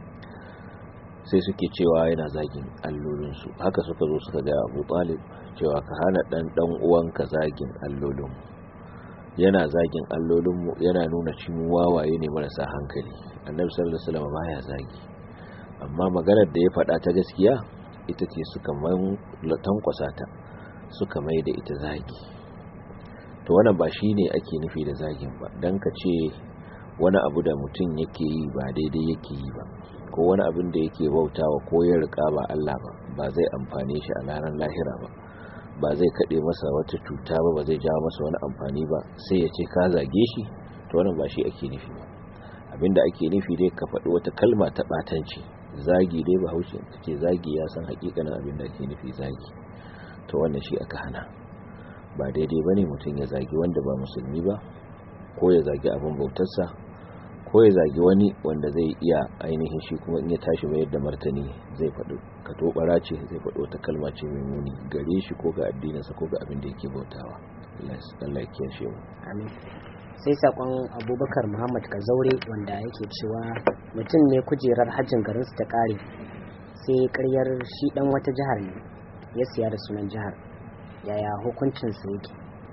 sai suke cewa yana zagin allolinsu haka suka zo suka ga Abu Talib cewa ka hana dan dan uwanka zagin allolin yana zagin allolinmu yana nuna cin wawaye ne marasa hankali annabi sallallahu alaihi wasallam baya zagi amma maganar da ya faɗa ta gaskiya ita ce suka man tankwasa ta suka mai da ita zagi to wannan ba shine ake nufi da zagin ba dan ka ce wani abu da mutum yake yi ba daidai yake yi ba ko wani abin da yake bautawa ko ya rika ba Allah ba ba zai amfane shi a ranar lahira ba ba zai kaɗe masa wata cuta ba ba zai jawo masa wani amfani ba sai ya ce ka zage shi to wannan ba shi ake nufi ba abinda ake nufi dai ka faɗi wata kalma ta ɓatanci zagi dai ba haushin ka ce zagi ya san hakikanin abin da ake nufi zagi to wannan shi aka hana ba daidai ba ne mutum ya zagi wanda ba musulmi ba ko ya zagi abin bautarsa ko ya zagi wani wanda zai iya ainihin shi kuma in ya tashi mayar da martani zai faɗi ka tobara ce zai faɗi wata kalma ce mai muni gare shi ko ga addininsa ko ga abin da yake bautawa Allah ya kiyashe mu amin sai sakon abubakar muhammad kazaure wanda yake cewa mutum ne kujerar hajjin garinsu ta kare sai karyar shi dan wata jihar ne ya siya da sunan jihar yaya hukuncinsa yake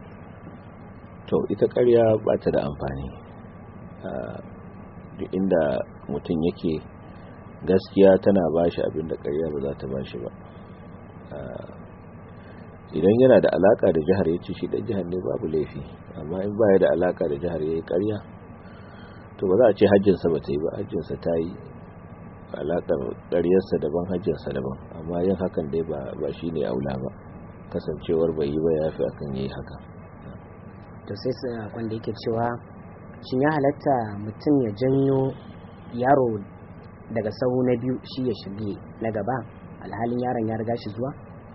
to ita karya ba ta da amfani duk inda mutum yake gaskiya tana bashi abin da karya ba za ta bashi ba idan yana da alaka da jihar ya ci shi da jihar ne babu laifi amma in baya da alaka da jihar ya yi karya to ba za a ce hajjinsa ba ta yi ba hajjinsa ta yi alakar karyarsa daban hajjinsa daban amma yin hakan dai ba shi ne aula ba kasancewar bai yi ba ya fi akan yi haka to sai wanda yake cewa shin ya halatta mutum ya janyo yaro daga sahu na biyu shi ya shige na gaba alhalin yaron ya riga shi zuwa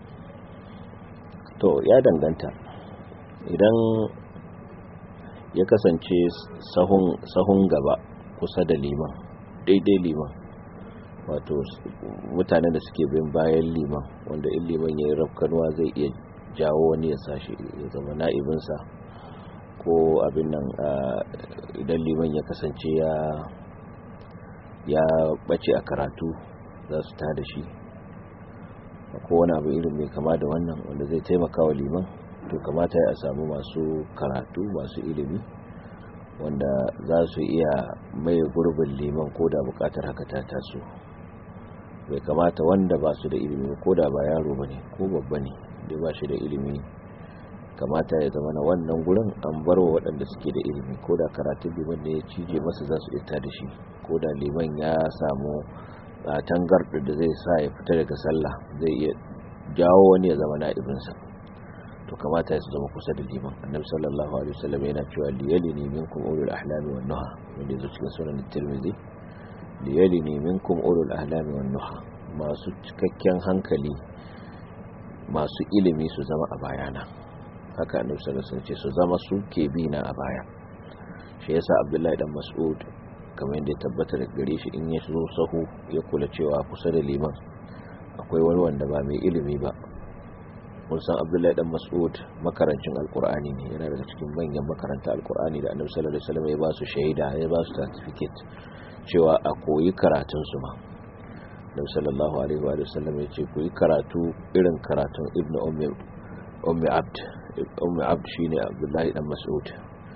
to ya danganta idan ya kasance sahun gaba kusa da liman daidai liman wato mutanen da suke bin bayan liman wanda in liman ya yi rafkanuwa zai iya jawo wani ya sashi ya zama na'ibinsa ko abin nan idan liman ya kasance ya ya bace a karatu za su tada shi ko wani abu irin mai kama da wannan wanda zai taimaka wa liman to kamata ya samu masu karatu masu ilimi wanda za su iya mai gurbin liman ko da bukatar haka ta taso bai kamata wanda ba su da ilimi ko da ba yaro ba ne ko babba ne da ba shi da ilimi kamata ya zama na wannan gurin an bar wa waɗanda suke da ilimi ko da karatun liman ne ya cije masa za su ita da shi ko da liman ya samu tangarɗa da zai sa ya fita daga sallah zai iya jawo wani ya zama na'ibinsa to kamata ya su zama kusa da liman annabi sallallahu alaihi wasallam yana cewa liyali ne minkum ulul ahlami wan nuha wanda yazo cikin sunan tirmidhi liyali ne minkum ulul ahlami wan nuha masu cikakken hankali masu ilimi su zama a bayana haka annabi sallallahu alaihi wasallam ce su zama su ke bi na a baya shi yasa abdullahi dan mas'ud kamar yadda ya tabbata da gare shi in ya zo sahu ya kula cewa kusa da liman akwai wani wanda ba mai ilimi ba mun san abdullahi dan mas'ud makarancin alkur'ani ne yana daga cikin manyan makaranta alkur'ani da annabi sallallahu alaihi wasallam ya ba su shaida ya ba su certificate cewa a koyi karatun su ma annabi sallallahu alaihi wa sallam ya ce koyi karatu irin karatun ibnu ummi ummi abd ummi abd shine abdullahi dan mas'ud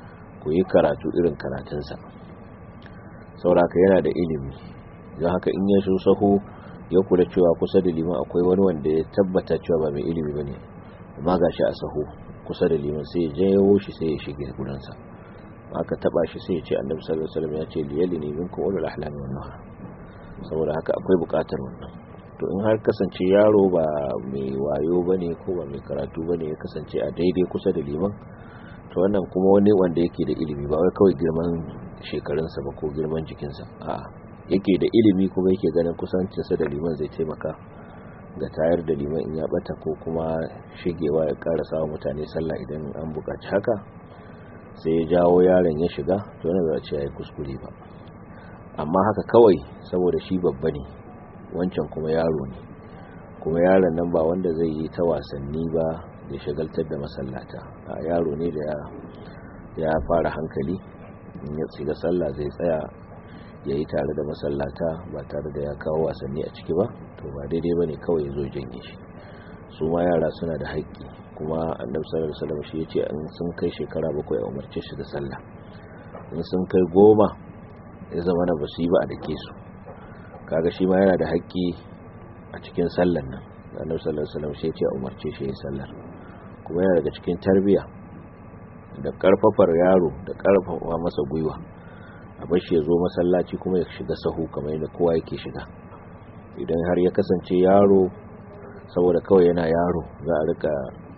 ku yi karatu irin karatunsa sauraka yana da ilimi don haka in ya so saho ya kula cewa kusa da liman akwai wani wanda ya tabbata cewa ba mai ilimi ba ne amma ga shi a saho kusa da liman sai ya jawo shi sai ya shige gudansa aka taba shi sai ya ce annabi sallallahu alaihi wasallam ya ce liyali ne minkum ulul ahlami wan nuha saboda haka akwai bukatar wannan to in har kasance yaro ba mai wayo bane ko ba mai karatu bane ya kasance a daidai kusa da liman to wannan kuma wani wanda yake da ilimi ba wai kawai girman shekarunsa ba ko girman jikinsa a'a yake da ilimi kuma yake ganin kusancinsa da liman zai taimaka ga tayar da liman in ya bata ko kuma shigewa ya ƙara sawa mutane sallah idan an buƙaci haka sai ya jawo yaron ya shiga to yana za a ce ya yi kuskure ba amma haka kawai saboda shi babba ne wancan kuma yaro ne kuma yaron nan ba wanda zai yi ta wasanni ba da shagaltar da masallata a yaro ne da ya fara hankali in ya tsiga sallah zai tsaya ya yi tare da masallata ba tare da ya kawo wasanni a ciki ba to ba daidai ba ne kawai ya zo janye shi su ma yara suna da haƙƙi kuma annabi sallallahu alaihi wasallam shi yace in sun kai shekara bakwai a umarce shi da sallah in sun kai goma ya zama na basu yi ba a dake su kaga shi ma yana da haƙƙi a cikin sallar nan annabi sallallahu alaihi wasallam shi yace a umarce shi ya sallar kuma yana daga cikin tarbiya da karfafar yaro da karfafa masa gwiwa a bar shi ya zo masallaci kuma ya shiga sahu kamar yadda kowa yake shiga idan har ya kasance yaro saboda kawai yana yaro za a rika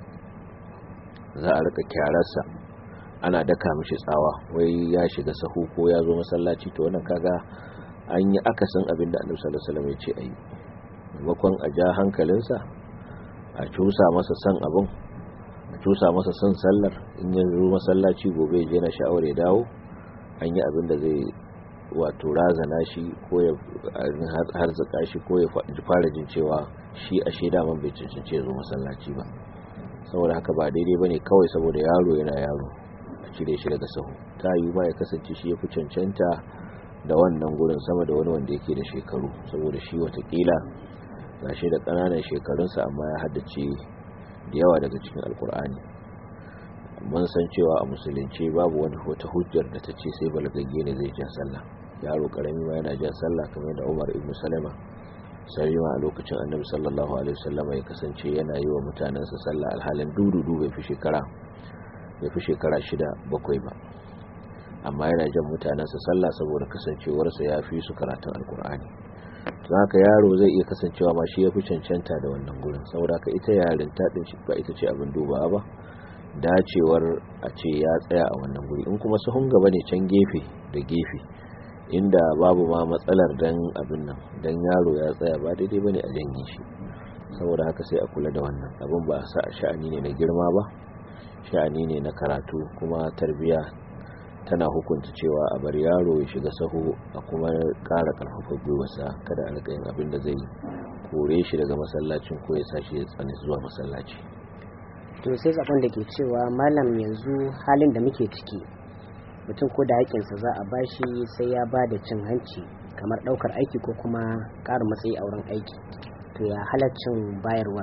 za a rika kyararsa ana daka mishi tsawa wai ya shiga sahu ko ya zo masallaci to wannan kaga an yi akasin abin da annabi sallallahu alaihi wasallam ya ce ayi maimakon a ja hankalinsa a cusa masa san abin a cusa masa san sallar in ya zo masallaci gobe ya je na sha'awar ya dawo an yi abin da zai wato razana shi ko ya harzuka shi ko ya fara jin cewa shi a shaida man bai cancanci ya zo masallaci ba saboda haka ba daidai bane kawai saboda yaro yana yaro a cire shi daga sahu ta yi ma ya kasance shi ya fi cancanta da wannan gurin sama da wani wanda yake da shekaru saboda shi watakila ga shi da ƙananan shekarunsa amma ya haddace da yawa daga cikin alkur'ani mun san cewa a musulunci babu wani wata hujjar da ta ce sai balagagge ne zai jan sallah yaro karami ma yana jan sallah kamar da Umar ibn Salama sarima a lokacin Annabi sallallahu alaihi wasallam ya kasance yana yi wa mutanansa sallah alhalin dududu bai fi shekara bai fi shekara shida bakwai ba amma yana jan mutanansa sallah saboda kasancewarsa ya fi su karatun alkur'ani don haka yaro zai iya kasancewa ma shi ya fi cancanta da wannan gurin saboda haka ita yarinta din shi ba ita ce abin dubawa ba dacewar a ce ya tsaya a wannan guri in kuma sahun gaba ne can gefe da gefe inda babu ma matsalar dan abin nan dan yaro ya tsaya ba daidai bane a janye shi saboda haka sai a kula da wannan abin ba sa sha'ani ne na girma ba sha'ani ne na karatu kuma tarbiya tana hukunta cewa a bar yaro ya shiga sahu a kuma ƙara ƙarfafa gwiwarsa kada a rika yin abin da zai kore shi daga masallacin ko ya sashi ya tsani zuwa masallaci to sai sakon da ke cewa malam yanzu halin da muke ciki mutum ko da haƙinsa za a bashi sai ya ba da cin hanci kamar ɗaukar aiki ko kuma ƙarin matsayi a wurin aiki to ya halaccin bayarwa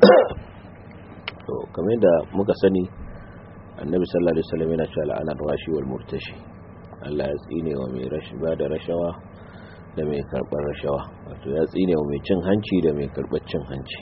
to kamar da muka sani annabi sallallahu alaihi wasallam yana cewa la'anar rashi wal murtashi Allah ya tsine wa mai rashi ba da rashawa da mai karɓar rashawa wato ya tsine wa mai cin hanci da mai karɓar cin hanci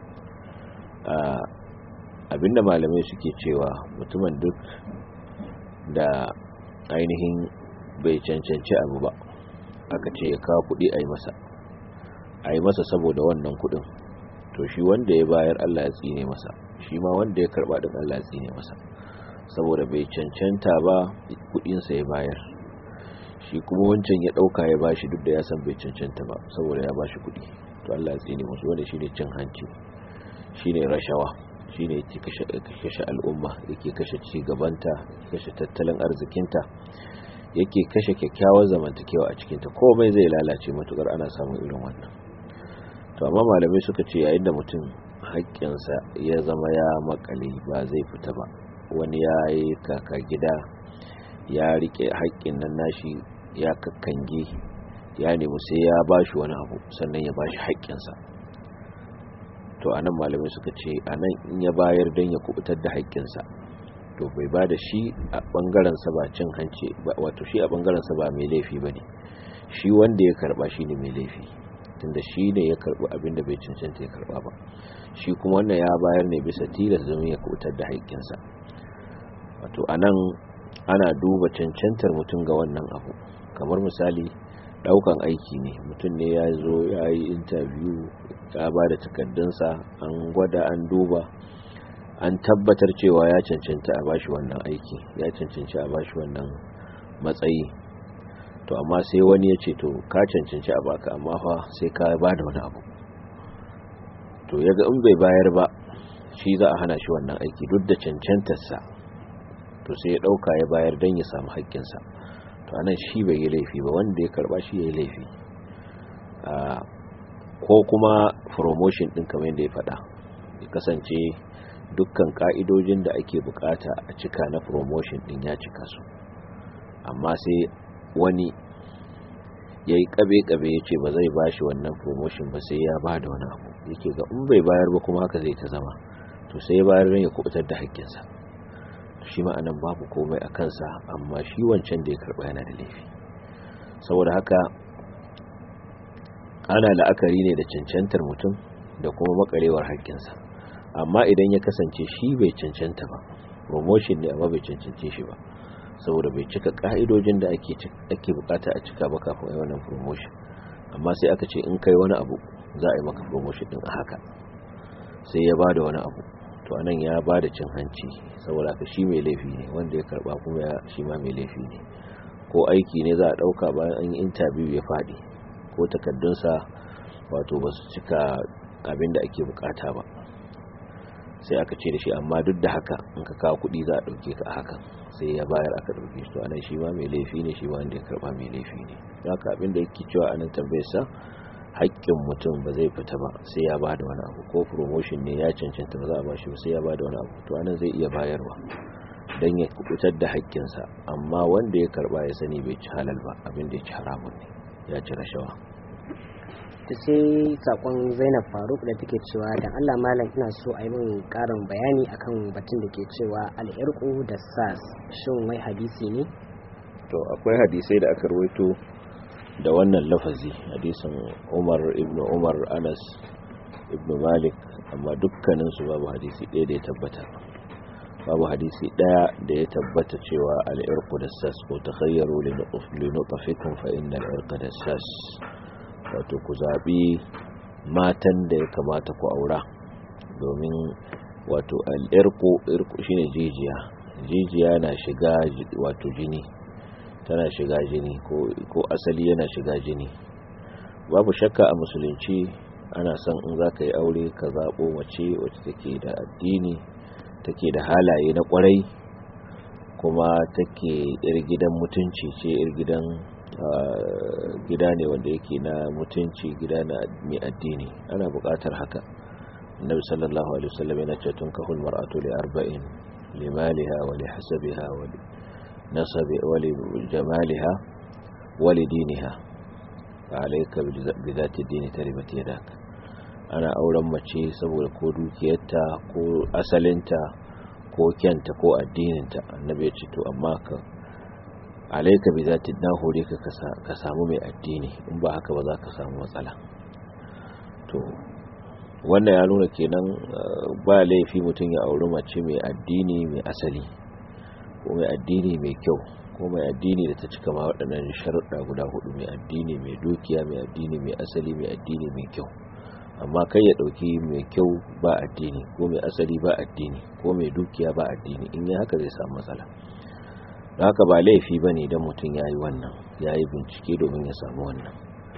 abinda malamai suke cewa mutumin duk da ainihin bai cancanci abu ba aka ce ya kawo kudi a yi masa a yi masa saboda wannan kudin to shi wanda ya bayar Allah ya tsine masa shi ma wanda ya karba din Allah ya tsine masa saboda bai cancanta ba kudinsa ya bayar shi kuma wancan ya dauka ya bashi duk da ya san bai cancanta ba saboda ya bashi kudi to Allah ya tsine masa wanda shine cin hanci shine rashawa shine yake kashe al'umma yake kashe ci gabanta kashe tattalin arzikinta yake kashe kyakkyawar zamantakewa a cikinta komai zai lalace matukar ana samun irin wannan to amma malamai suka ce yayin da mutum haƙƙinsa ya zama ya makale ba zai fita ba wani ya yi kaka gida ya rike haƙƙin nan nashi ya kakkange ya nemi sai ya bashi wani abu sannan ya bashi haƙƙinsa to anan malamai suka ce anan in ya bayar don ya kubutar da haƙƙinsa to bai ba da shi a ɓangarensa ba cin hanci wato shi a ɓangarensa ba mai laifi ba ne shi wanda ya karɓa shi ne mai laifi tunda shi ne ya karɓi abin da bai cancanta ya karɓa ba shi kuma wannan ya bayar ne bisa tilas domin ya kubutar da haƙƙinsa wato a nan ana duba cancantar mutum ga wannan abu kamar misali daukan aiki ne mutum ne ya zo ya yi interview ya ba da takardunsa an gwada an duba an tabbatar cewa ya cancanta a bashi wannan aiki ya cancanci a bashi wannan matsayi to amma sai wani ya ce to ka cancanci a baka amma fa sai ka ba da wani abu to yaga in bai bayar ba shi za a hana shi wannan aiki duk da cancantarsa to sai ya dauka ya bayar don ya samu haƙƙinsa to anan shi bai yi laifi ba wanda ya karba shi ya yi laifi ko kuma promotion din kamar yadda ya faɗa ya kasance dukkan ka'idojin da ake bukata a cika na promotion din ya cika su amma sai wani ya yi kabe-kabe ya ce ba zai ba shi wannan promotion ba sai ya ba da wani abu yake ga in bai bayar ba kuma haka zai ta zama to sai ya bayar don ya kubutar da haƙƙinsa shi ma'anan babu komai a kansa amma shi wancan da ya karɓa yana da laifi saboda haka ana la'akari ne da cancantar mutum da kuma makarewar haƙƙinsa amma idan ya kasance shi bai cancanta ba promotion ne amma bai cancance shi ba saboda bai cika ka'idojin da ake bukata a cika ba kafin yi wannan promotion amma sai aka ce in kai wani abu za a yi maka promotion din a haka sai ya ba da wani abu to anan ya ba da cin hanci saboda haka shi mai laifi ne wanda ya karba kuma ya shi ma mai laifi ne ko aiki ne za a dauka bayan an yi interview ya fadi ko takaddunsa wato ba su cika abin da ake bukata ba sai aka ce da shi amma duk da haka in ka kawo kuɗi za a ɗauke ka a hakan sai ya bayar aka ɗauke shi to anan shi ma mai laifi ne shi ma wanda ya karɓa mai laifi ne haka abin da yake cewa anan tambayar sa haƙƙin mutum ba zai fita ba sai ya ba da wani abu ko promotion ne ya cancanta ba za a ba shi ba sai ya ba da wani abu to anan zai iya bayarwa don ya kubutar da haƙƙinsa amma wanda ya karɓa ya sani bai ci halal ba abin da ya ci haramun ne ya ci rashawa ta sai sakon zainab faruk da take cewa da allah malam ina so a yi min karin bayani akan batun da ke cewa al'irku da sas shin wai hadisi ne to akwai hadisai da aka rawaito da wannan lafazi hadisin umar ibn umar anas ibn malik amma dukkaninsu babu hadisi ɗaya da ya tabbata babu hadisi ɗaya da ya tabbata cewa al'irku da sas ko ta khayyaru linutafikun fa inna al'irka da sas wato ku zaɓi matan da ya kamata ku aura domin wato al'irku irku shine jijiya jijiya na shiga wato jini tana shiga jini ko asali yana shiga jini babu shakka a musulunci ana son in za ka yi aure ka zaɓo mace wacce take da addini take da halaye na ƙwarai kuma take yar gidan mutunci ce yar gidan gida ne wanda yake na mutunci gida na mai addini ana buƙatar haka annabi sallallahu alaihi wasallam yana cewa tun kahul mar'atu li arba'in limaliha wa li hasabiha wa li nasabi wa li jamaliha wa li diniha alayka bi zati dini taribat yadak ana auren mace saboda ko dukiyarta ko asalinta ko kyanta ko addininta annabi ya ce to amma ka alaika bi zati na hore ka ka samu mai addini in ba haka ba za ka samu matsala to wannan ya nuna kenan ba laifi mutum ya auri mace mai addini mai asali ko mai addini mai kyau ko mai addini da ta cika ma waɗannan sharuɗa guda hudu mai addini mai dukiya mai addini mai asali mai addini mai kyau amma kai ya ɗauki mai kyau ba addini ko mai asali ba addini ko mai dukiya ba addini in yi haka zai samu matsala da haka ba laifi ba ne don mutum ya yi wannan ya yi bincike domin ya samu wannan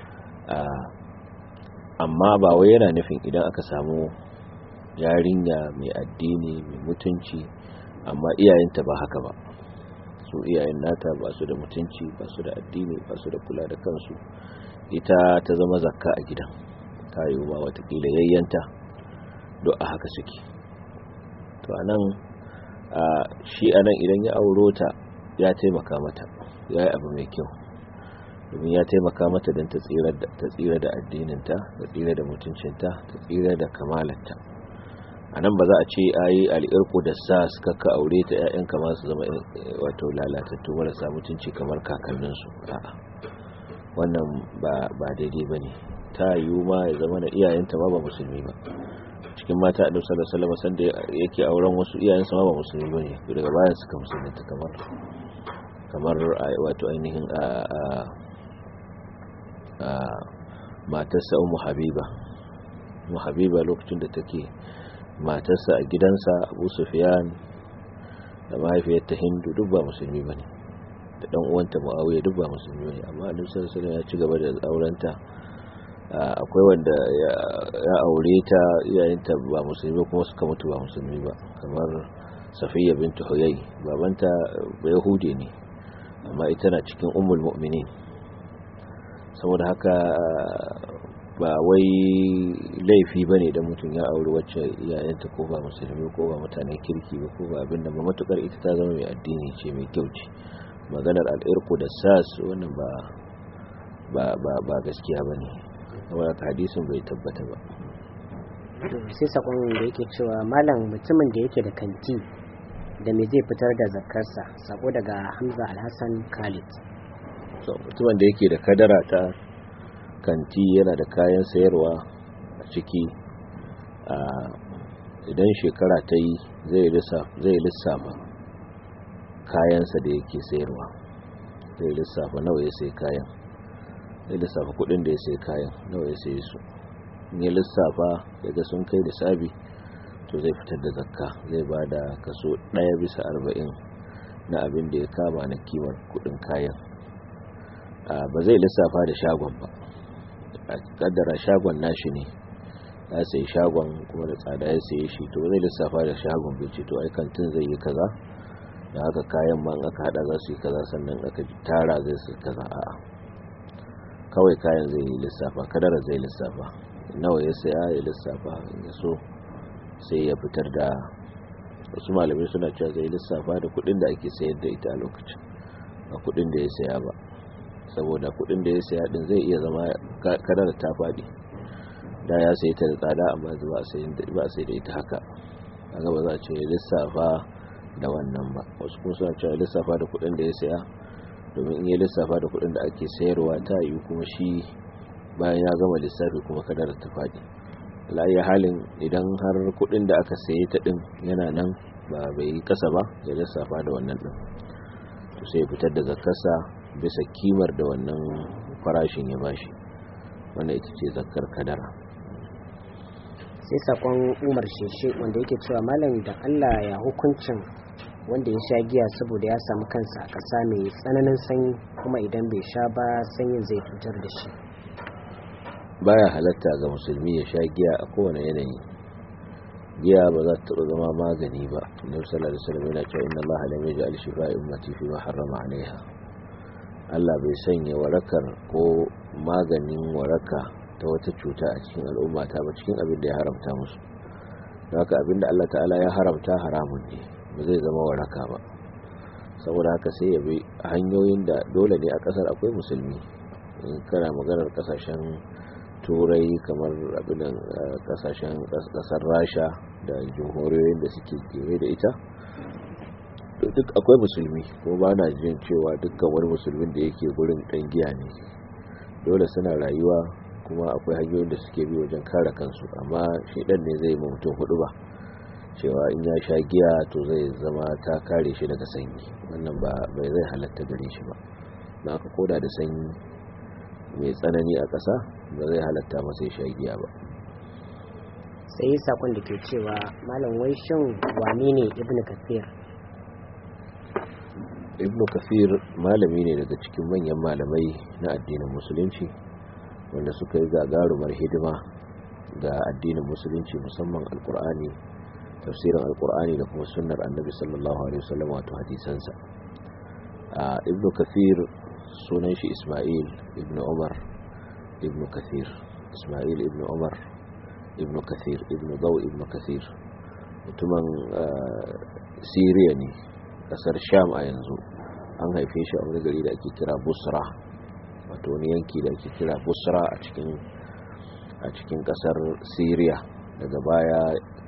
amma ba wai yana nufin idan aka samu yarinya mai addini mai mutunci amma iyayenta ba haka ba su iyayen nata ba su da mutunci ba su da addini ba su da kula da kansu ita ta zama zakka a gidan ta yi ma watakila yayyanta do a haka suke to anan shi anan idan ya auro ta ya taimaka mata ya yi abu mai kyau domin ya taimaka mata don ta tsira da addininta ta tsira da mutuncinta ta tsira da kamalarta a nan ba za a ce a yi al'irku da sa suka ka aure ta 'ya'yanka masu zama wato lalatattu marasa mutunci kamar kakanninsu a'a wannan ba daidai ba ne ta yiwu ma ya zama da iyayenta ma ba musulmi ba cikin mata a dausar da salama sanda yake auren wasu iyayensa ma ba musulmi ba ne daga bayan suka musulunta kamar kamar wato ainihin a matarsa umu habiba umu habiba lokacin da take matarsa a gidansa abu sufiyan da mahaifiyarta hindu duk ba musulmi ba ne da dan uwanta muawiya duk ba musulmi ba ne amma annabi sallallahu alaihi ya ci gaba da aurenta akwai wanda ya aure ta iyayenta ba musulmi kuma suka mutu ba musulmi ba kamar safiya bintu huyay babanta ba yahudi ne amma ita na cikin ummul mu'minin saboda haka ba wai laifi ba ne da mutum ya auri wacce iyayenta ko ba musulmi ko ba mutane kirki ba ko ba abinda ba matukar ita ta zama mai addini ce mai kyau ce maganar al'irku da sas wannan ba ba gaskiya ba ne saboda hadisin bai tabbata ba sai sakon da yake cewa malam mutumin da yake da kanti da me zai fitar da zakarsa sako daga hamza alhassan khalid mutumin da yake da kadara ta kanti yana da kayan sayarwa a ciki idan shekara ta yi zai lissafa kayansa da yake sayarwa zai lissafa nawa ya sai kayan zai lissafa kudin da ya sai kayan nawa ya sai su ya lissafa daga sun kai da sabi to zai fitar da zakka zai ba da kaso ɗaya bisa arba'in na abin da ya kama na kimar kudin kayan ba zai lissafa da shagon ba a kaddara shagon nashi ne ya sai shagon kuma da tsada ya saye shi to zai lissafa da shagon bai ce to ai kantin zai yi kaza da haka kayan ma aka hada za su yi kaza sannan aka tara zai su kaza a'a kawai kayan zai yi lissafa kadara zai lissafa nawa ya saya ya lissafa ya so sai ya fitar da wasu malamai suna cewa zai lissafa da kudin da ake sayar da ita a lokacin ba kudin da ya saya ba saboda kudin da ya saya din zai iya zama kadara ta fadi da ya sayi ta da tsada amma ba a sai da ita haka kaga ba za a ce lissafa da wannan ba wasu kuma suna cewa lissafa da kudin da ya saya domin in ya lissafa da kudin da ake sayarwa ta yi kuma shi bayan ya gama lissafi kuma kadara ta fadi la'ayyar halin idan har kudin da aka saye ta din yana nan ba bai yi kasa ba ya lissafa da wannan din to sai fitar da zakarsa bisa kimar da wannan farashin ya bashi wannan ita ce zakar kadara sai sakon umar sheshe wanda yake cewa malam da allah ya hukuncin wanda ya sha giya saboda ya samu kansa a ƙasa mai tsananin sanyi kuma idan bai sha ba sanyin zai cutar da shi baya halatta ga musulmi ya sha giya a kowane yanayi giya ba za ta taɓa zama magani ba annabi sallallahu alaihi wasallam yana cewa inna allaha lam yaj'al shifa'a ummati fi ma harrama 'alayha Allah bai sanya warakar ko maganin waraka ta wata cuta a cikin al'umma ta ba cikin abin da ya haramta musu don haka abin da Allah ta'ala ya haramta haramun ne ba zai zama waraka ba saboda haka sai ya bi hanyoyin da dole ne a kasar akwai musulmi in kana maganar kasashen turai kamar abinan kasashen kasar rasha da jihohiyoyin da suke kewaye da ita duk akwai musulmi ko ba na jin cewa dukkan wani musulmin da yake gurin ɗan giya ne dole suna rayuwa kuma akwai hanyoyin da suke bi wajen kare kansu amma shaidan ne zai ma mutum hudu ba cewa in ya sha giya to zai zama ta kare shi daga sanyi wannan ba bai zai halatta gare shi ba na aka koda da sanyi mai tsanani a ƙasa ba zai halatta masa ya sha giya ba sai sakon da ke cewa malam wai shin wane ne ibnu kafir ibnu kafir malami ne daga cikin manyan malamai na addinin musulunci wanda suka yi gagarumar hidima ga addinin musulunci musamman alkur'ani tafsirin alkur'ani da kuma sunnar annabi sallallahu alaihi wasallam wato hadisansa ibnu kafir sunan shi isma'il ibnu umar ibnu kathir isma'il ibnu umar ibnu kathir ibnu daw ibnu kathir mutumin siriya ne kasar sham a yanzu an haife shi a wani gari da ake kira busra wato wani yanki da ake kira busra a cikin a cikin kasar syria daga baya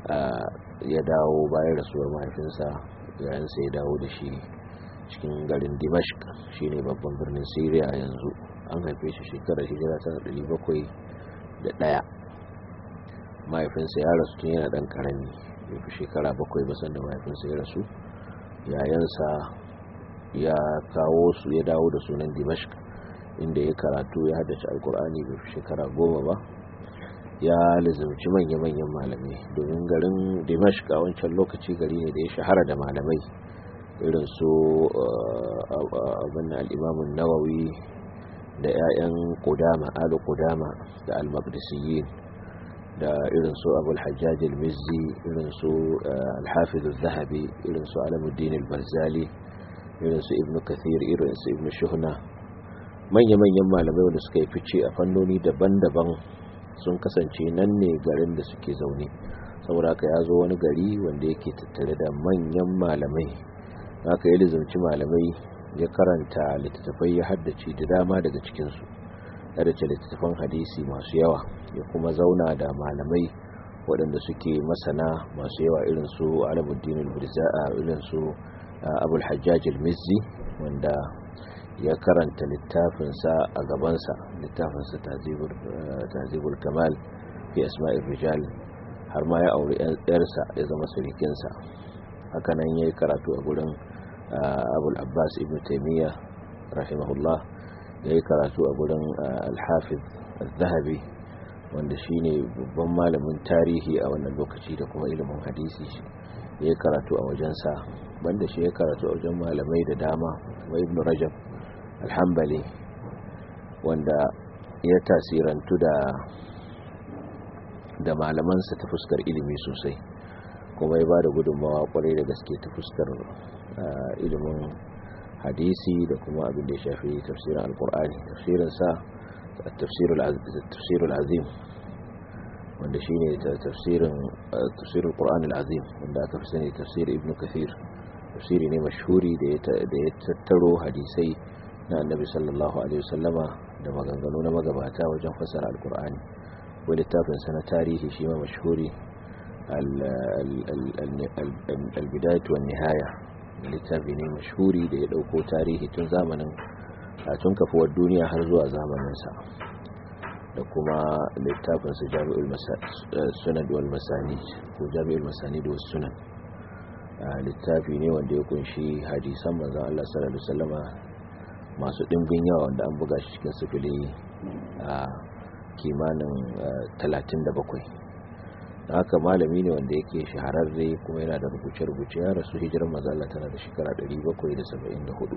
ya dawo bayan rasuwar mahaifinsa yayansa ya dawo da shi cikin garin dimashq shine babban birnin syria yanzu an haife shi shekarar hijira ta 701 mahaifinsa ya rasu tun yana dan karami bai fi shekara bakwai ba sanda mahaifinsa ya rasu yayansa ya kawo su ya dawo da sunan dimashq inda ya karatu ya haddace alkur'ani bai fi shekara goma ba ya lizimci manya-manyan malamai domin garin dimashq a wancan lokaci gari ne da ya shahara da malamai irin su abin al'imamun nawawi da 'ya'yan kudama alu kudama da al-maqdisiyin da irin su abul hajjaj al-mizzi irin su al-hafiz al-zahabi irin su alamuddin al-barzali irin su ibnu kathir irin su ibnu shuhna manya-manyan malamai wanda suka yi fice a fannoni daban-daban sun kasance nan ne garin da suke zaune saboda haka ya zo wani gari wanda yake tattare da manyan malamai haka ya lizamci malamai ya karanta littattafai ya haddace da dama daga cikinsu haddace littattafan hadisi masu yawa ya kuma zauna da malamai waɗanda suke masana masu yawa irin su alamuddin al-birza'a irin su abul hajjaj al-mizzi wanda ya karanta littafinsa a gabansa littafinsa tazibul kamal fi asma'ir rijal har ma ya auri yarsa ya zama surikinsa hakanan ya yi karatu a gurin abul abbas ibn taimiyya rahimahullah ya yi karatu a gurin alhafiz al-zahabi wanda shine babban malamin tarihi a wannan lokaci da kuma ilimin hadisi ya yi karatu a wajensa banda shi ya karatu a wajen malamai da dama kuma ibn rajab alhambali wanda ya tasirantu da da malamansa ta fuskar ilimi sosai kuma ya ba da gudunmawa kwarai da gaske ta fuskar ilimin hadisi da kuma abin da ya shafi tafsirin alkur'ani tafsirinsa tafsirul azim wanda shi ne tafsirin tafsirul qur'an azim wanda aka fi sani tafsir ibn kathir tafsiri ne mashhuri da ya tattaro hadisai na annabi sallallahu alaihi wasallama da maganganu na magabata wajen fasara alkur'ani wani littafinsa na tarihi shi ma mashhuri albidayatu wan nihaya littafi ne mashhuri da ya dauko tarihi tun zamanin a tun kafuwar duniya har zuwa zamaninsa da kuma littafinsa jami'ul sunan wal masani ko jami'ul masani da wasu sunan littafi ne wanda ya kunshi hadisan manzon Allah sallallahu alaihi wasallama masu ɗimbin yawa wanda an buga shi cikin sifili a kimanin 37 da haka malami ne wanda yake shahararre kuma yana da rubuce-rubuce ya rasu hijirar mazala tana da shekara 774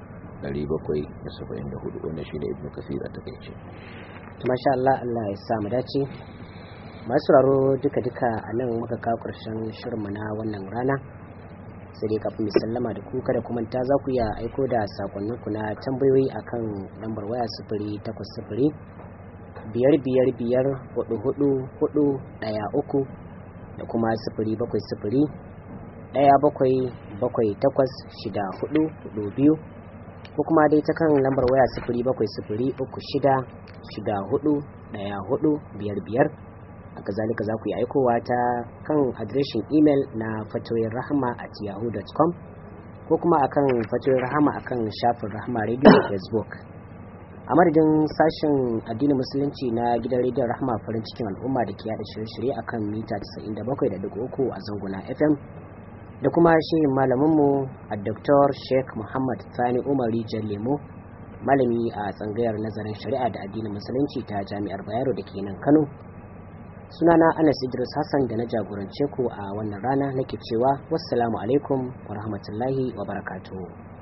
774 wanda shi ne ibn kasir a takaice masha Allah Allah ya samu dace masu raro duka-duka a nan muka kawo ƙarshen shirinmu na wannan rana sai dai kafin sallama da ku kada kuma ta za ku iya aiko da sakonninku na tambayoyi akan lambar waya sifiri takwas sifiri biyar biyar biyar hudu hudu hudu daya uku da kuma sifiri bakwai sifiri daya bakwai bakwai takwas shida hudu hudu biyu ko kuma dai ta kan lambar waya sifiri bakwai sifiri uku shida shida hudu daya hudu biyar biyar haka zalika za ku yi aikowa ta kan adireshin imel na fatoyin rahama at yahoo.com ko kuma akan fatoyin rahama akan shafin rahama radio facebook a madadin sashen addinin musulunci na gidan rediyon rahama farin cikin al'umma da ke yada shirye-shirye akan mita 97.3 a zanguna fm da kuma shirin malaminmu a dr sheikh muhammad sani umari jan lemo malami a tsangayar nazarin shari'a da addinin musulunci ta jami'ar bayero da ke nan kano sunana anas idris hassan da na jagorance ku a wannan rana nake cewa wassalamu alaikum wa rahmatullahi wa barakatuhu